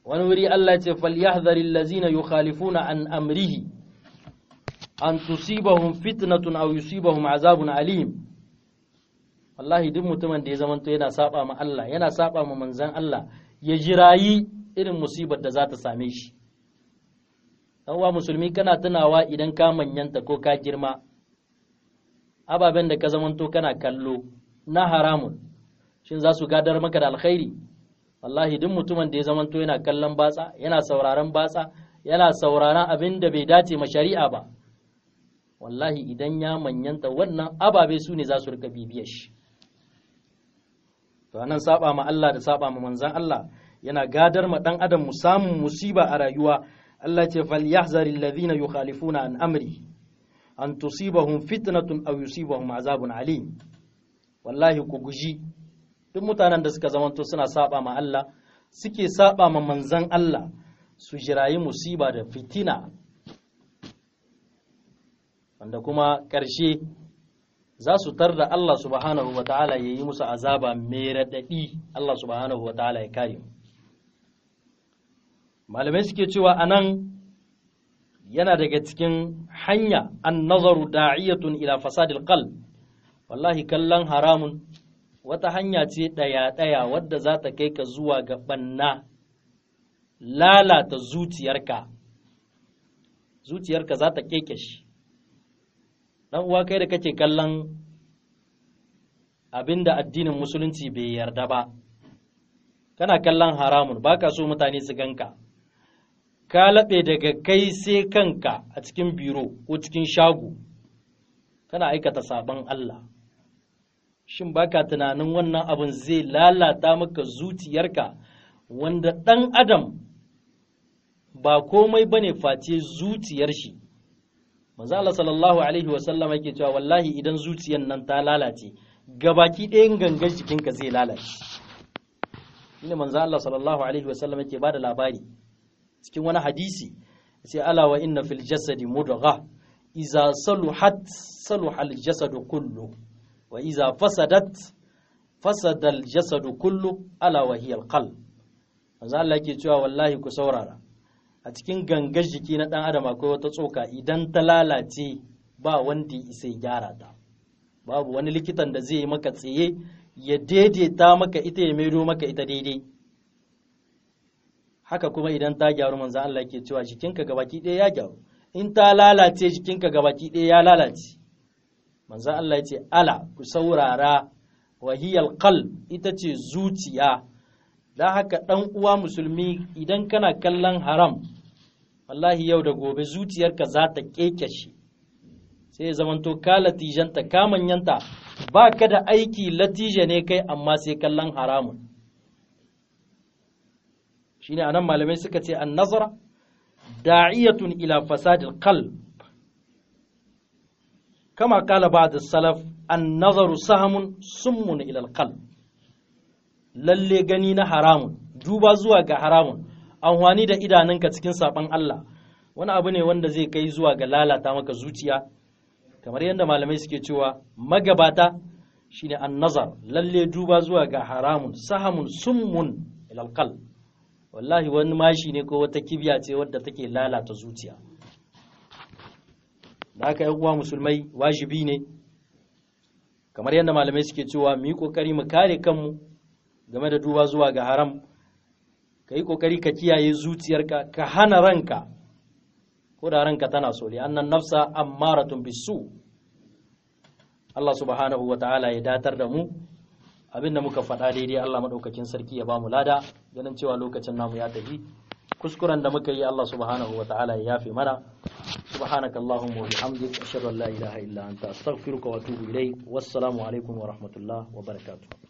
Speaker 1: wani wuri Allah ce falyahdharil ladzina yukhalifuna an amrihi an tusibahum fitnatun aw yusibahum azabun alim wallahi duk mutumin da ya zamanto yana saba ma Allah yana saba ma manzon Allah ya jirayi irin musibar da za ta same shi uwa musulmi kana tunawa idan ka manyanta ko ka girma ababen da ka zamanto kana kallo na haramun shin za su gadar maka da alkhairi wallahi duk mutumin da ya zamanto yana kallon batsa yana sauraron batsa yana sauraron abin da bai dace ma shari'a ba wallahi idan ya manyanta wannan ababe su ne za su rika bibiyar shi to nan saba ma Allah da saba ma manzan Allah yana gadar ma dan adam mu samun musiba a rayuwa Allah ce falyahzaril ladhina yukhalifuna an amri an tusibahum fitnatun aw yusibahum azabun alim wallahi ku guji duk mutanen da suka zamanto suna saba ma Allah suke saba ma manzan Allah su jirayi musiba da fitina wanda kuma ƙarshe za su tar da Allah subhanahu wa ta'ala ya yi musu azaba mai raɗaɗi Allah subhanahu wa ta'ala ya kare malamai suke cewa a nan yana daga cikin hanya an nazaru da'iyatun ila fasadil qalb wallahi kallon haramun wata hanya ce ɗaya-ɗaya wadda za ta kai ka zuwa ga ɓanna lalata zuciyarka zuciyarka za ta keke shi ɗan uwa kai da kake kallon abinda addinin musulunci bai yarda ba kana kallon haramun baka so mutane su ganka ka laɓe daga kai sai kanka a cikin biro ko cikin shago kana aikata sabon Allah shin baka tunanin wannan abin zai lalata maka zuciyarka wanda ɗan adam ba komai bane face zuciyar shi manzo Allah sallallahu alaihi wasallam yake cewa wallahi idan zuciyar nan ta lalace gabaki ɗayan gangan jikinka zai lalace shine manzo Allah sallallahu alaihi wasallam yake bada labari cikin wani hadisi sai ala wa inna fil jasadi mudgha iza saluhat saluha al jasadu kullu wa iza fasadat fasada al jasadu kullu ala wa hiya al qalb manzo Allah yake cewa wallahi ku saurara a cikin gangar jiki na ɗan adam akwai wata tsoka idan ta lalace ba wanda ya isa gyara ta babu wani likitan da zai yi maka tsaye ya daidaita maka ita ya maido maka ita daidai haka kuma idan ta gyaru manzo Allah ke cewa jikinka gabaki ɗaya ya gyaru in ta lalace jikinka gabaki ɗaya ya lalace manzo Allah ya ce ala ku saurara wahiyal qalb ita ce zuciya da haka ɗan uwa musulmi idan kana kallon haram wallahi yau da gobe zuciyarka za ta shi sai ya zamanto ka latijanta ka manyanta ba ka da aiki latije ne kai amma sai kallon haramun shine anan malamai suka ce an nazara da'iyatun ila fasadil qalb kama kala ba'd salaf an nazaru sahamun summun ila al lalle gani na haramun duba zuwa ga haramun amfani da idanunka cikin saban Allah wani abu ne wanda zai kai zuwa ga lalata maka zuciya kamar yadda malamai suke cewa magabata shine an nazar lalle duba zuwa ga haramun sahamun summun ilal qalb wallahi wani mashi ne ko wata kibiya ce wadda take lalata zuciya da haka yan uwa musulmai wajibi ne kamar yadda malamai suke cewa mu yi kokari mu kare kanmu game da duba zuwa ga haram ka yi ƙoƙari ka kiyaye zuciyarka ka hana ranka ko da ranka tana so annan nafsa ammaratun bisu Allah subhanahu wa ta'ala ya datar da mu abinda muka faɗa daidai Allah maɗaukakin sarki ya ba mu lada ganin cewa lokacin namu ya tafi kuskuren da muka yi Allah subhanahu wa ta'ala ya yafe mana subhanaka allahumma wa bihamdik ashhadu an la ilaha illa anta astaghfiruka wa atubu ilayk wassalamu alaikum wa rahmatullah wa barakatuh